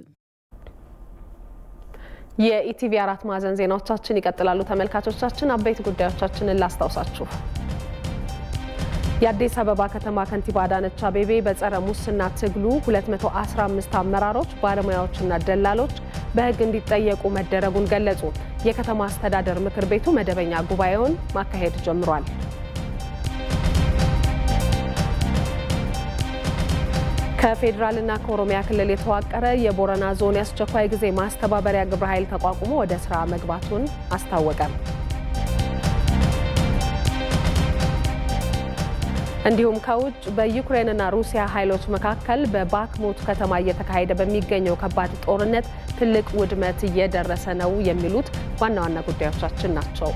[SPEAKER 1] የኢቲቪ አራት ማዕዘን ዜናዎቻችን ይቀጥላሉ። ተመልካቾቻችን አበይት ጉዳዮቻችንን ላስታውሳችሁ። የአዲስ አበባ ከተማ ከንቲባ አዳነች አቤቤ በጸረ ሙስና ትግሉ 215 አመራሮች፣ ባለሙያዎችና ደላሎች በሕግ እንዲጠየቁ መደረጉን ገለጹ። የከተማ አስተዳደር ምክር ቤቱ መደበኛ ጉባኤውን ማካሄድ ጀምሯል። ከፌዴራልና ከኦሮሚያ ክልል የተዋቀረ የቦረና ዞን የአስቸኳይ ጊዜ ማስተባበሪያ ግብረ ኃይል ተቋቁሞ ወደ ስራ መግባቱን አስታወቀ። እንዲሁም ከውጭ በዩክሬንና ሩሲያ ኃይሎች መካከል በባክሙት ከተማ እየተካሄደ በሚገኘው ከባድ ጦርነት ትልቅ ውድመት እየደረሰ ነው የሚሉት ዋና ዋና ጉዳዮቻችን ናቸው።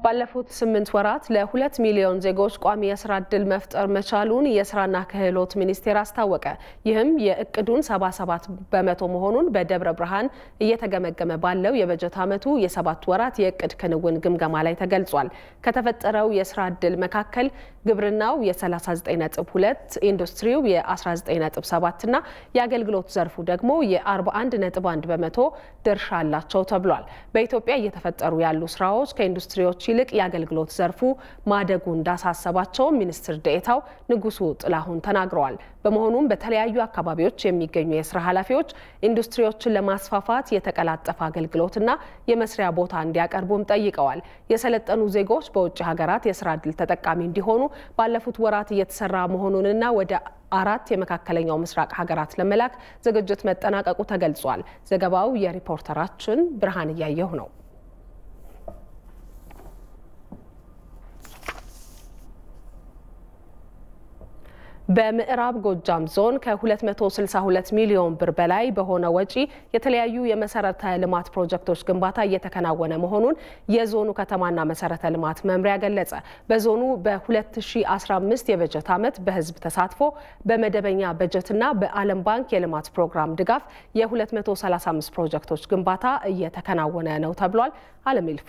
[SPEAKER 1] ባለፉት ስምንት ወራት ለሁለት ሚሊዮን ዜጎች ቋሚ የስራ እድል መፍጠር መቻሉን የስራና ክህሎት ሚኒስቴር አስታወቀ። ይህም የእቅዱን 77 በመቶ መሆኑን በደብረ ብርሃን እየተገመገመ ባለው የበጀት ዓመቱ የሰባት ወራት የእቅድ ክንውን ግምገማ ላይ ተገልጿል። ከተፈጠረው የስራ እድል መካከል ግብርናው የ39.2፣ ኢንዱስትሪው የ19.7 እና የአገልግሎት ዘርፉ ደግሞ የ41.1 በመቶ ድርሻ አላቸው ተብሏል። በኢትዮጵያ እየተፈጠሩ ያሉ ስራዎች ከኢንዱስትሪዎች ይልቅ የአገልግሎት ዘርፉ ማደጉ እንዳሳሰባቸው ሚኒስትር ዴኤታው ንጉሱ ጥላሁን ተናግረዋል። በመሆኑም በተለያዩ አካባቢዎች የሚገኙ የስራ ኃላፊዎች ኢንዱስትሪዎችን ለማስፋፋት የተቀላጠፈ አገልግሎትና የመስሪያ ቦታ እንዲያቀርቡም ጠይቀዋል። የሰለጠኑ ዜጎች በውጭ ሀገራት የስራ እድል ተጠቃሚ እንዲሆኑ ባለፉት ወራት እየተሰራ መሆኑንና ወደ አራት የመካከለኛው ምስራቅ ሀገራት ለመላክ ዝግጅት መጠናቀቁ ተገልጿል። ዘገባው የሪፖርተራችን ብርሃን እያየሁ ነው። በምዕራብ ጎጃም ዞን ከ262 ሚሊዮን ብር በላይ በሆነ ወጪ የተለያዩ የመሰረተ ልማት ፕሮጀክቶች ግንባታ እየተከናወነ መሆኑን የዞኑ ከተማና መሰረተ ልማት መምሪያ ገለጸ። በዞኑ በ2015 የበጀት ዓመት በህዝብ ተሳትፎ በመደበኛ በጀትና በዓለም ባንክ የልማት ፕሮግራም ድጋፍ የ235 ፕሮጀክቶች ግንባታ እየተከናወነ ነው ተብሏል። አለም ይልፉ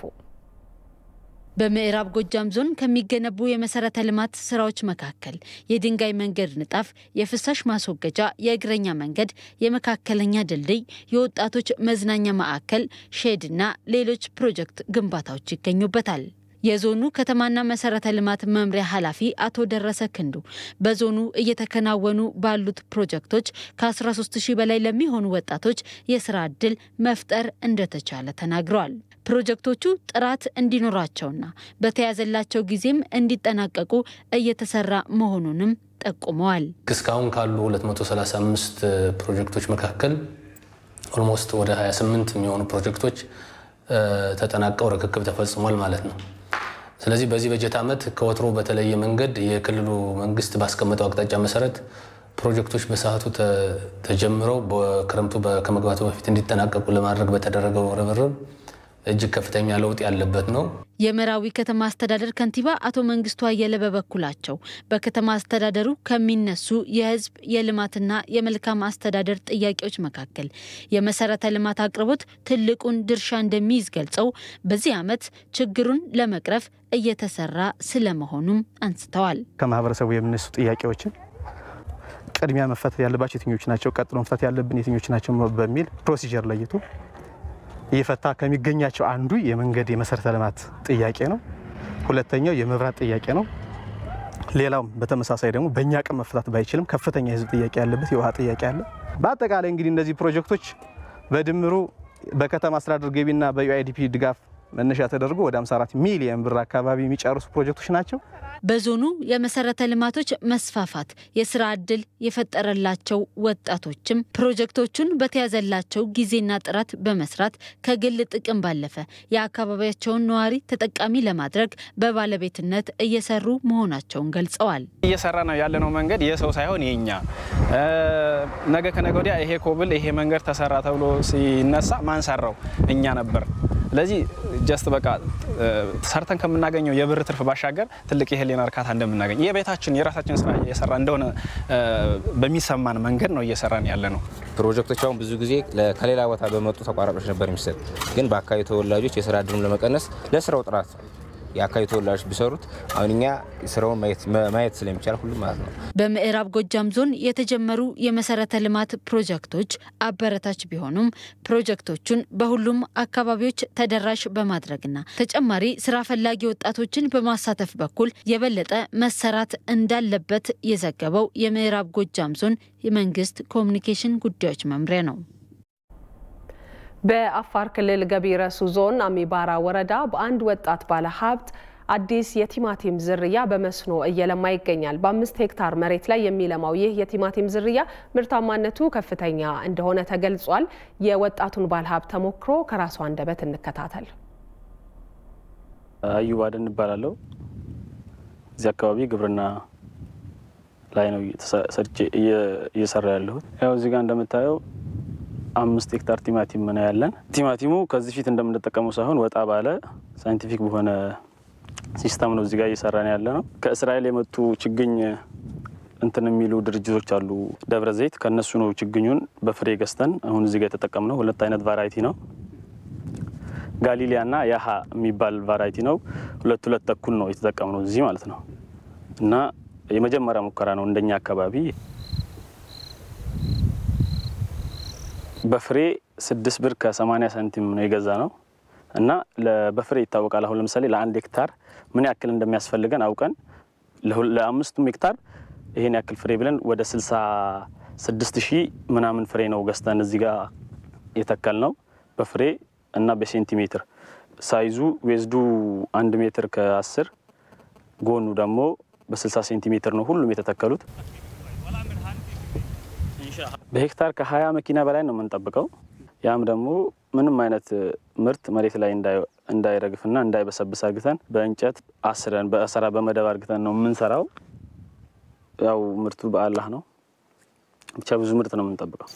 [SPEAKER 2] በምዕራብ ጎጃም ዞን ከሚገነቡ የመሰረተ ልማት ስራዎች መካከል የድንጋይ መንገድ ንጣፍ፣ የፍሳሽ ማስወገጃ፣ የእግረኛ መንገድ፣ የመካከለኛ ድልድይ፣ የወጣቶች መዝናኛ ማዕከል፣ ሼድና ሌሎች ፕሮጀክት ግንባታዎች ይገኙበታል። የዞኑ ከተማና መሰረተ ልማት መምሪያ ኃላፊ አቶ ደረሰ ክንዱ በዞኑ እየተከናወኑ ባሉት ፕሮጀክቶች ከ13 ሺህ በላይ ለሚሆኑ ወጣቶች የስራ ዕድል መፍጠር እንደተቻለ ተናግረዋል። ፕሮጀክቶቹ ጥራት እንዲኖራቸውና በተያዘላቸው ጊዜም እንዲጠናቀቁ እየተሰራ መሆኑንም ጠቁመዋል።
[SPEAKER 3] እስካሁን ካሉ 235 ፕሮጀክቶች መካከል ኦልሞስት ወደ 28 የሚሆኑ ፕሮጀክቶች ተጠናቀው ርክክብ ተፈጽሟል ማለት ነው። ስለዚህ በዚህ በጀት ዓመት ከወትሮ በተለየ መንገድ የክልሉ መንግስት ባስቀመጠው አቅጣጫ መሰረት ፕሮጀክቶች በሰዓቱ ተጀምረው በክረምቱ ከመግባቱ በፊት እንዲጠናቀቁ ለማድረግ በተደረገው ርብርብ እጅግ ከፍተኛ ለውጥ ያለበት ነው።
[SPEAKER 2] የመራዊ ከተማ አስተዳደር ከንቲባ አቶ መንግስቱ አየለ በበኩላቸው በከተማ አስተዳደሩ ከሚነሱ የህዝብ የልማትና የመልካም አስተዳደር ጥያቄዎች መካከል የመሰረተ ልማት አቅርቦት ትልቁን ድርሻ እንደሚይዝ ገልጸው በዚህ ዓመት ችግሩን ለመቅረፍ እየተሰራ ስለመሆኑም አንስተዋል።
[SPEAKER 18] ከማህበረሰቡ የሚነሱ ጥያቄዎችን ቅድሚያ መፈታት ያለባቸው የትኞች ናቸው፣ ቀጥሎ መፈታት ያለብን የትኞች ናቸው በሚል ፕሮሲጀር ለይቶ እየፈታ ከሚገኛቸው አንዱ የመንገድ የመሰረተ ልማት ጥያቄ ነው። ሁለተኛው የመብራት ጥያቄ ነው። ሌላውም በተመሳሳይ ደግሞ በእኛ አቅም መፈታት ባይችልም ከፍተኛ የህዝብ ጥያቄ ያለበት የውሃ ጥያቄ አለ። በአጠቃላይ እንግዲህ እነዚህ ፕሮጀክቶች በድምሩ በከተማ አስተዳደር ገቢና በዩአይዲፒ ድጋፍ መነሻ ተደርጎ ወደ 54 ሚሊዮን ብር አካባቢ የሚጨርሱ ፕሮጀክቶች ናቸው።
[SPEAKER 2] በዞኑ የመሰረተ ልማቶች መስፋፋት የስራ ዕድል የፈጠረላቸው ወጣቶችም ፕሮጀክቶቹን በተያዘላቸው ጊዜና ጥራት በመስራት ከግል ጥቅም ባለፈ የአካባቢያቸውን ነዋሪ ተጠቃሚ ለማድረግ በባለቤትነት እየሰሩ መሆናቸውን ገልጸዋል።
[SPEAKER 19] እየሰራ ነው ያለነው መንገድ የሰው ሳይሆን የኛ ነገ ከነገ ወዲያ ይሄ ኮብል ይሄ መንገድ ተሰራ ተብሎ ሲነሳ ማን ሰራው? እኛ ነበር። ስለዚህ ጀስት በቃ ሰርተን ከምናገኘው የብር ትርፍ ባሻገር ትልቅ የህሊና እርካታ እንደምናገኝ የቤታችን የራሳችን ስራ እየሰራ እንደሆነ በሚሰማን መንገድ ነው እየሰራን ያለ ነው።
[SPEAKER 20] ፕሮጀክቶች አሁን ብዙ ጊዜ ከሌላ ቦታ በመጡ ተቋራጮች ነበር የሚሰጥ፣ ግን በአካባቢ ተወላጆች የስራ እድሉን ለመቀነስ ለስራው ጥራት የአካባቢ ተወላጆች ቢሰሩት አሁን እኛ ስራውን ማየት ስለሚቻል ሁሉም ማለት ነው።
[SPEAKER 2] በምዕራብ ጎጃም ዞን የተጀመሩ የመሰረተ ልማት ፕሮጀክቶች አበረታች ቢሆኑም ፕሮጀክቶቹን በሁሉም አካባቢዎች ተደራሽ በማድረግና ተጨማሪ ስራ ፈላጊ ወጣቶችን በማሳተፍ በኩል የበለጠ መሰራት እንዳለበት የዘገበው የምዕራብ ጎጃም ዞን የመንግስት ኮሚኒኬሽን ጉዳዮች መምሪያ ነው።
[SPEAKER 1] በአፋር ክልል ገቢ ረሱ ዞን አሚባራ ወረዳ በአንድ ወጣት ባለ ሀብት አዲስ የቲማቲም ዝርያ በመስኖ እየለማ ይገኛል። በአምስት ሄክታር መሬት ላይ የሚለማው ይህ የቲማቲም ዝርያ ምርታማነቱ ከፍተኛ እንደሆነ ተገልጿል። የወጣቱን ባለ ሀብት ተሞክሮ ከራሱ አንደበት እንከታተል።
[SPEAKER 21] አዩብ አደን እባላለሁ። እዚህ አካባቢ ግብርና ላይ ነው ሰርቼ እየሰራ ያለሁት። ያው እዚህ ጋር እንደምታየው አምስት ሄክታር ቲማቲም ነው ያለን። ቲማቲሙ ከዚህ ፊት እንደምንጠቀመው ሳይሆን ወጣ ባለ ሳይንቲፊክ በሆነ ሲስተም ነው እዚጋ እየሰራን ያለ ነው። ከእስራኤል የመጡ ችግኝ እንትን የሚሉ ድርጅቶች አሉ። ደብረ ዘይት ከእነሱ ነው ችግኙን በፍሬ ገዝተን አሁን እዚጋ የተጠቀምነው። ሁለት አይነት ቫራይቲ ነው። ጋሊሊያ እና ያሀ የሚባል ቫራይቲ ነው። ሁለት ሁለት ተኩል ነው የተጠቀምነው እዚህ ማለት ነው እና የመጀመሪያ ሙከራ ነው እንደኛ አካባቢ በፍሬ ስድስት ብር ከሰማኒያ ሳንቲም ነው የገዛ ነው እና በፍሬ ይታወቃል። አሁን ለምሳሌ ለአንድ ሄክታር ምን ያክል እንደሚያስፈልገን አውቀን ለአምስቱም ሄክታር ይሄን ያክል ፍሬ ብለን ወደ ስልሳ ስድስት ሺህ ምናምን ፍሬ ነው ገዝተን እዚህ ጋር የተከል ነው በፍሬ እና በሴንቲሜትር ሳይዙ ዌዝዱ አንድ ሜትር ከአስር ጎኑ ደግሞ በ60 ሴንቲሜትር ነው ሁሉም የተተከሉት። በሄክታር ከ20 መኪና በላይ ነው የምንጠብቀው። ያም ደግሞ ምንም አይነት ምርት መሬት ላይ እንዳይረግፍና እንዳይበሰብስ አርግተን በእንጨት አስረን በእሰራ በመደብ አርግተን ነው የምንሰራው። ያው ምርቱ በአላህ ነው። ብቻ ብዙ ምርት ነው የምንጠብቀው።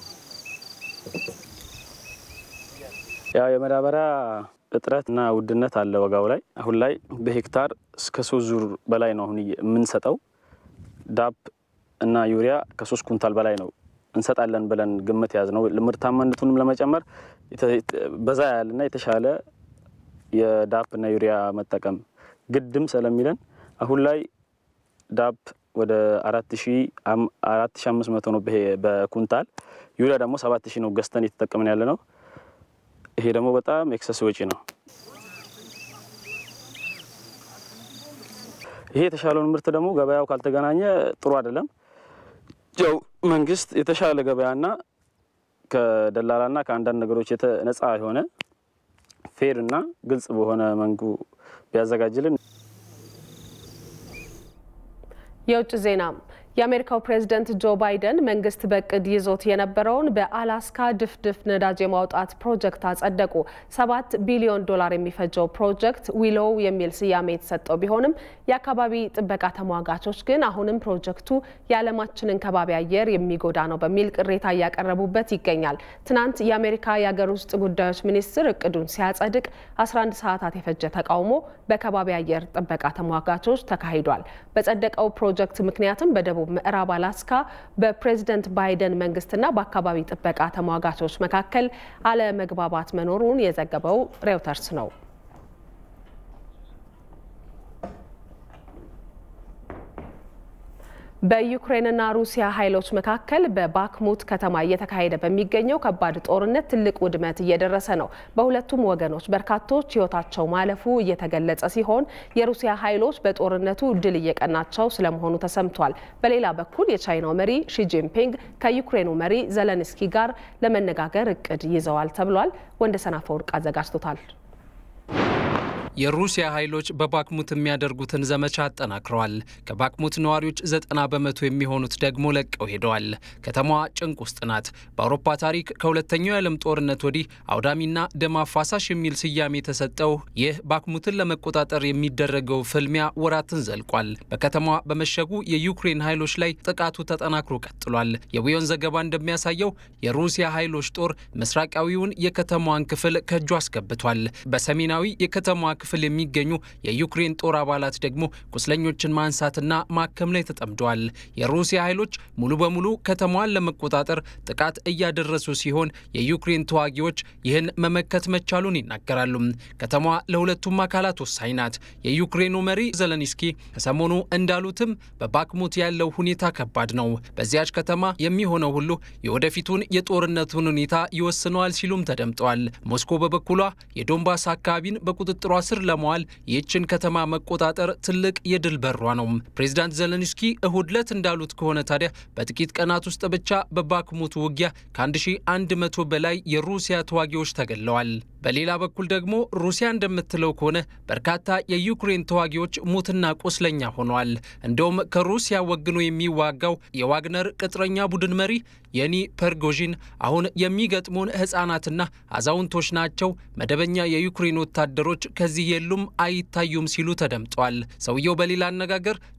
[SPEAKER 21] ያው የመዳበሪያ እጥረት እና ውድነት አለ ዋጋው ላይ። አሁን ላይ በሄክታር እስከ ሶስት ዙር በላይ ነው አሁን የምንሰጠው። ዳፕ እና ዩሪያ ከሶስት ኩንታል በላይ ነው እንሰጣለን ብለን ግምት ያዝ ነው። ምርታማነቱንም ለመጨመር በዛ ያለና የተሻለ የዳፕ እና ዩሪያ መጠቀም ግድም ስለሚለን አሁን ላይ ዳፕ ወደ አራት ሺ አምስት መቶ ነው በኩንታል ዩሪያ ደግሞ ሰባት ሺ ነው ገዝተን እየተጠቀምን ያለ ነው። ይሄ ደግሞ በጣም ኤክሰስ ወጪ ነው። ይሄ የተሻለውን ምርት ደግሞ ገበያው ካልተገናኘ ጥሩ አይደለም። ያው መንግስት የተሻለ ገበያና ከደላላና ከአንዳንድ ነገሮች ነጻ የሆነ ፌር እና ግልጽ በሆነ መንጉ ቢያዘጋጅልን።
[SPEAKER 1] የውጭ ዜና የአሜሪካው ፕሬዝደንት ጆ ባይደን መንግስት በእቅድ ይዞት የነበረውን በአላስካ ድፍድፍ ነዳጅ የማውጣት ፕሮጀክት አጸደቁ። ሰባት ቢሊዮን ዶላር የሚፈጀው ፕሮጀክት ዊሎው የሚል ስያሜ የተሰጠው ቢሆንም የአካባቢ ጥበቃ ተሟጋቾች ግን አሁንም ፕሮጀክቱ የዓለማችንን ከባቢ አየር የሚጎዳ ነው በሚል ቅሬታ እያቀረቡበት ይገኛል። ትናንት የአሜሪካ የአገር ውስጥ ጉዳዮች ሚኒስትር እቅዱን ሲያጸድቅ 11 ሰዓታት የፈጀ ተቃውሞ በከባቢ አየር ጥበቃ ተሟጋቾች ተካሂዷል። በጸደቀው ፕሮጀክት ምክንያትም በደቡብ ምዕራብ አላስካ በፕሬዝደንት ባይደን መንግስትና በአካባቢ ጥበቃ ተሟጋቾች መካከል አለመግባባት መኖሩን የዘገበው ሬውተርስ ነው። በዩክሬንና ሩሲያ ኃይሎች መካከል በባክሙት ከተማ እየተካሄደ በሚገኘው ከባድ ጦርነት ትልቅ ውድመት እየደረሰ ነው። በሁለቱም ወገኖች በርካቶች ሕይወታቸው ማለፉ እየተገለጸ ሲሆን የሩሲያ ኃይሎች በጦርነቱ ድል እየቀናቸው ስለመሆኑ ተሰምቷል። በሌላ በኩል የቻይናው መሪ ሺጂንፒንግ ከዩክሬኑ መሪ ዘለንስኪ ጋር ለመነጋገር እቅድ ይዘዋል ተብሏል። ወንደሰን አፈወርቅ አዘጋጅቶታል።
[SPEAKER 5] የሩሲያ ኃይሎች በባክሙት የሚያደርጉትን ዘመቻ አጠናክረዋል። ከባክሙት ነዋሪዎች ዘጠና በመቶ የሚሆኑት ደግሞ ለቀው ሄደዋል። ከተማዋ ጭንቅ ውስጥ ናት። በአውሮፓ ታሪክ ከሁለተኛው የዓለም ጦርነት ወዲህ አውዳሚና ደም አፋሳሽ የሚል ስያሜ የተሰጠው ይህ ባክሙትን ለመቆጣጠር የሚደረገው ፍልሚያ ወራትን ዘልቋል። በከተማዋ በመሸጉ የዩክሬን ኃይሎች ላይ ጥቃቱ ተጠናክሮ ቀጥሏል። የዊዮን ዘገባ እንደሚያሳየው የሩሲያ ኃይሎች ጦር ምስራቃዊውን የከተማዋን ክፍል ከእጁ አስገብቷል። በሰሜናዊ የከተማዋ ክፍል የሚገኙ የዩክሬን ጦር አባላት ደግሞ ቁስለኞችን ማንሳትና ማከም ላይ ተጠምደዋል። የሩሲያ ኃይሎች ሙሉ በሙሉ ከተማዋን ለመቆጣጠር ጥቃት እያደረሱ ሲሆን የዩክሬን ተዋጊዎች ይህን መመከት መቻሉን ይናገራሉ። ከተማዋ ለሁለቱም አካላት ወሳኝ ናት። የዩክሬኑ መሪ ዘለንስኪ ከሰሞኑ እንዳሉትም በባክሙት ያለው ሁኔታ ከባድ ነው። በዚያች ከተማ የሚሆነው ሁሉ የወደፊቱን የጦርነቱን ሁኔታ ይወስነዋል ሲሉም ተደምጠዋል። ሞስኮ በበኩሏ የዶንባስ አካባቢን በቁጥጥሯ ስር ለመዋል ይህችን ከተማ መቆጣጠር ትልቅ የድል በሯ ነው። ፕሬዚዳንት ዘለንስኪ እሁድ ዕለት እንዳሉት ከሆነ ታዲያ በጥቂት ቀናት ውስጥ ብቻ በባክሙት ውጊያ ከ1100 በላይ የሩሲያ ተዋጊዎች ተገድለዋል። በሌላ በኩል ደግሞ ሩሲያ እንደምትለው ከሆነ በርካታ የዩክሬን ተዋጊዎች ሙትና ቁስለኛ ሆነዋል። እንደውም ከሩሲያ ወግኖ የሚዋጋው የዋግነር ቅጥረኛ ቡድን መሪ የኒ ፐርጎዥን አሁን የሚገጥሙን ሕፃናትና አዛውንቶች ናቸው፣ መደበኛ የዩክሬን ወታደሮች ከዚህ የሉም አይታዩም ሲሉ ተደምጠዋል። ሰውየው በሌላ አነጋገር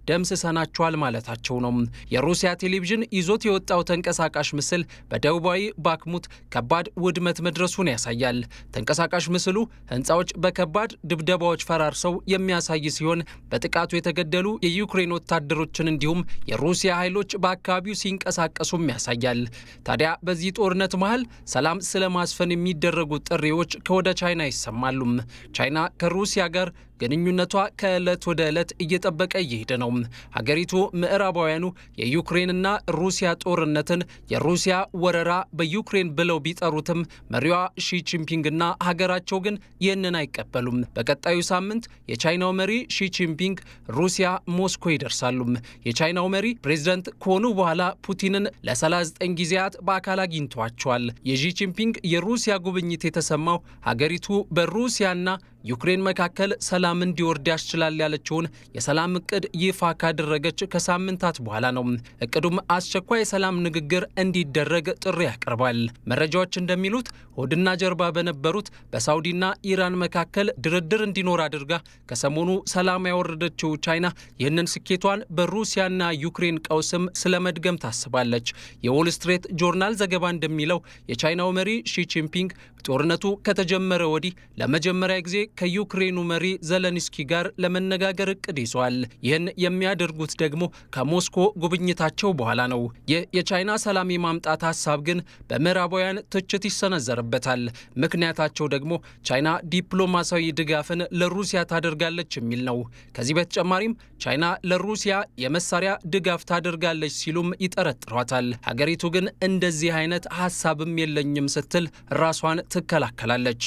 [SPEAKER 5] ደምስሰናቸዋል ማለታቸው ነው። የሩሲያ ቴሌቪዥን ይዞት የወጣው ተንቀሳቃሽ ምስል በደቡባዊ ባክሙት ከባድ ውድመት መድረሱን ያሳያል። ተንቀሳቃሽ ምስሉ ህንፃዎች በከባድ ድብደባዎች ፈራርሰው የሚያሳይ ሲሆን በጥቃቱ የተገደሉ የዩክሬን ወታደሮችን እንዲሁም የሩሲያ ኃይሎች በአካባቢው ሲንቀሳቀሱም ያሳያል። ታዲያ በዚህ ጦርነት መሃል ሰላም ስለማስፈን የሚደረጉ ጥሪዎች ከወደ ቻይና ይሰማሉ። ቻይና ከሩሲያ ጋር ግንኙነቷ ከዕለት ወደ ዕለት እየጠበቀ እየሄደ ነው። ሀገሪቱ ምዕራባውያኑ የዩክሬንና ሩሲያ ጦርነትን የሩሲያ ወረራ በዩክሬን ብለው ቢጠሩትም መሪዋ ሺ ጂንፒንግና ሀገራቸው ግን ይህንን አይቀበሉም። በቀጣዩ ሳምንት የቻይናው መሪ ሺ ጂንፒንግ ሩሲያ ሞስኮ ይደርሳሉ። የቻይናው መሪ ፕሬዝደንት ከሆኑ በኋላ ፑቲንን ለ39 ጊዜያት በአካል አግኝተዋቸዋል። የሺ ጂንፒንግ የሩሲያ ጉብኝት የተሰማው ሀገሪቱ በሩሲያና ዩክሬን መካከል ሰላም እንዲወርድ ያስችላል ያለችውን የሰላም እቅድ ይፋ ካደረገች ከሳምንታት በኋላ ነው። እቅዱም አስቸኳይ የሰላም ንግግር እንዲደረግ ጥሪ ያቀርባል። መረጃዎች እንደሚሉት ሆድና ጀርባ በነበሩት በሳውዲና ኢራን መካከል ድርድር እንዲኖር አድርጋ ከሰሞኑ ሰላም ያወረደችው ቻይና ይህንን ስኬቷን በሩሲያና ዩክሬን ቀውስም ስለመድገም ታስባለች። የዎል ስትሬት ጆርናል ዘገባ እንደሚለው የቻይናው መሪ ሺ ጂንፒንግ ጦርነቱ ከተጀመረ ወዲህ ለመጀመሪያ ጊዜ ከዩክሬኑ መሪ ዘለንስኪ ጋር ለመነጋገር እቅድ ይዘዋል። ይህን የሚያደርጉት ደግሞ ከሞስኮ ጉብኝታቸው በኋላ ነው። ይህ የቻይና ሰላም የማምጣት ሀሳብ ግን በምዕራባውያን ትችት ይሰነዘርበታል። ምክንያታቸው ደግሞ ቻይና ዲፕሎማሲያዊ ድጋፍን ለሩሲያ ታደርጋለች የሚል ነው። ከዚህ በተጨማሪም ቻይና ለሩሲያ የመሳሪያ ድጋፍ ታደርጋለች ሲሉም ይጠረጥሯታል። ሀገሪቱ ግን እንደዚህ አይነት ሀሳብም የለኝም ስትል ራሷን ትከላከላለች።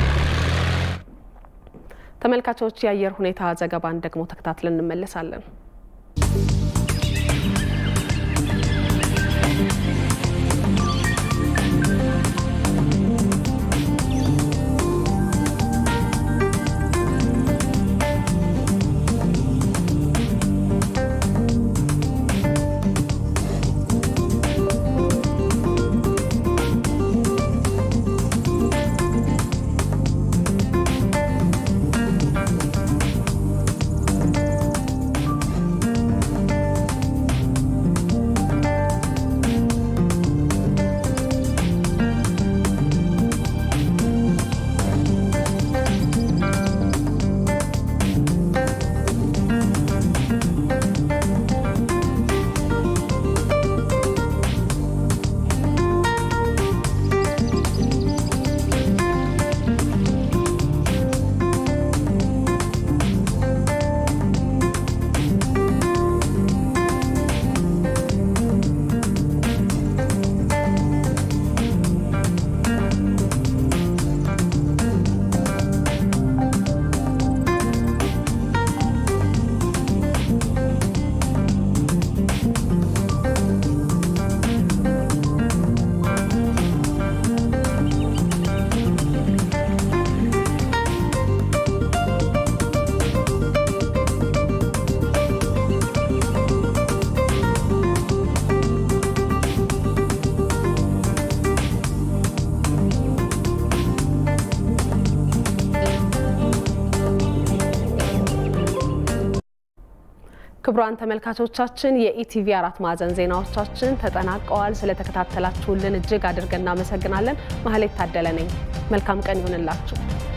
[SPEAKER 1] ተመልካቾች የአየር ሁኔታ ዘገባን ደግሞ ተከታትለን እንመለሳለን። ክቡራን ተመልካቾቻችን የኢቲቪ አራት ማዕዘን ዜናዎቻችን ተጠናቀዋል። ስለተከታተላችሁልን እጅግ አድርገን እናመሰግናለን። ማህሌት ታደለ ነኝ። መልካም ቀን ይሁንላችሁ።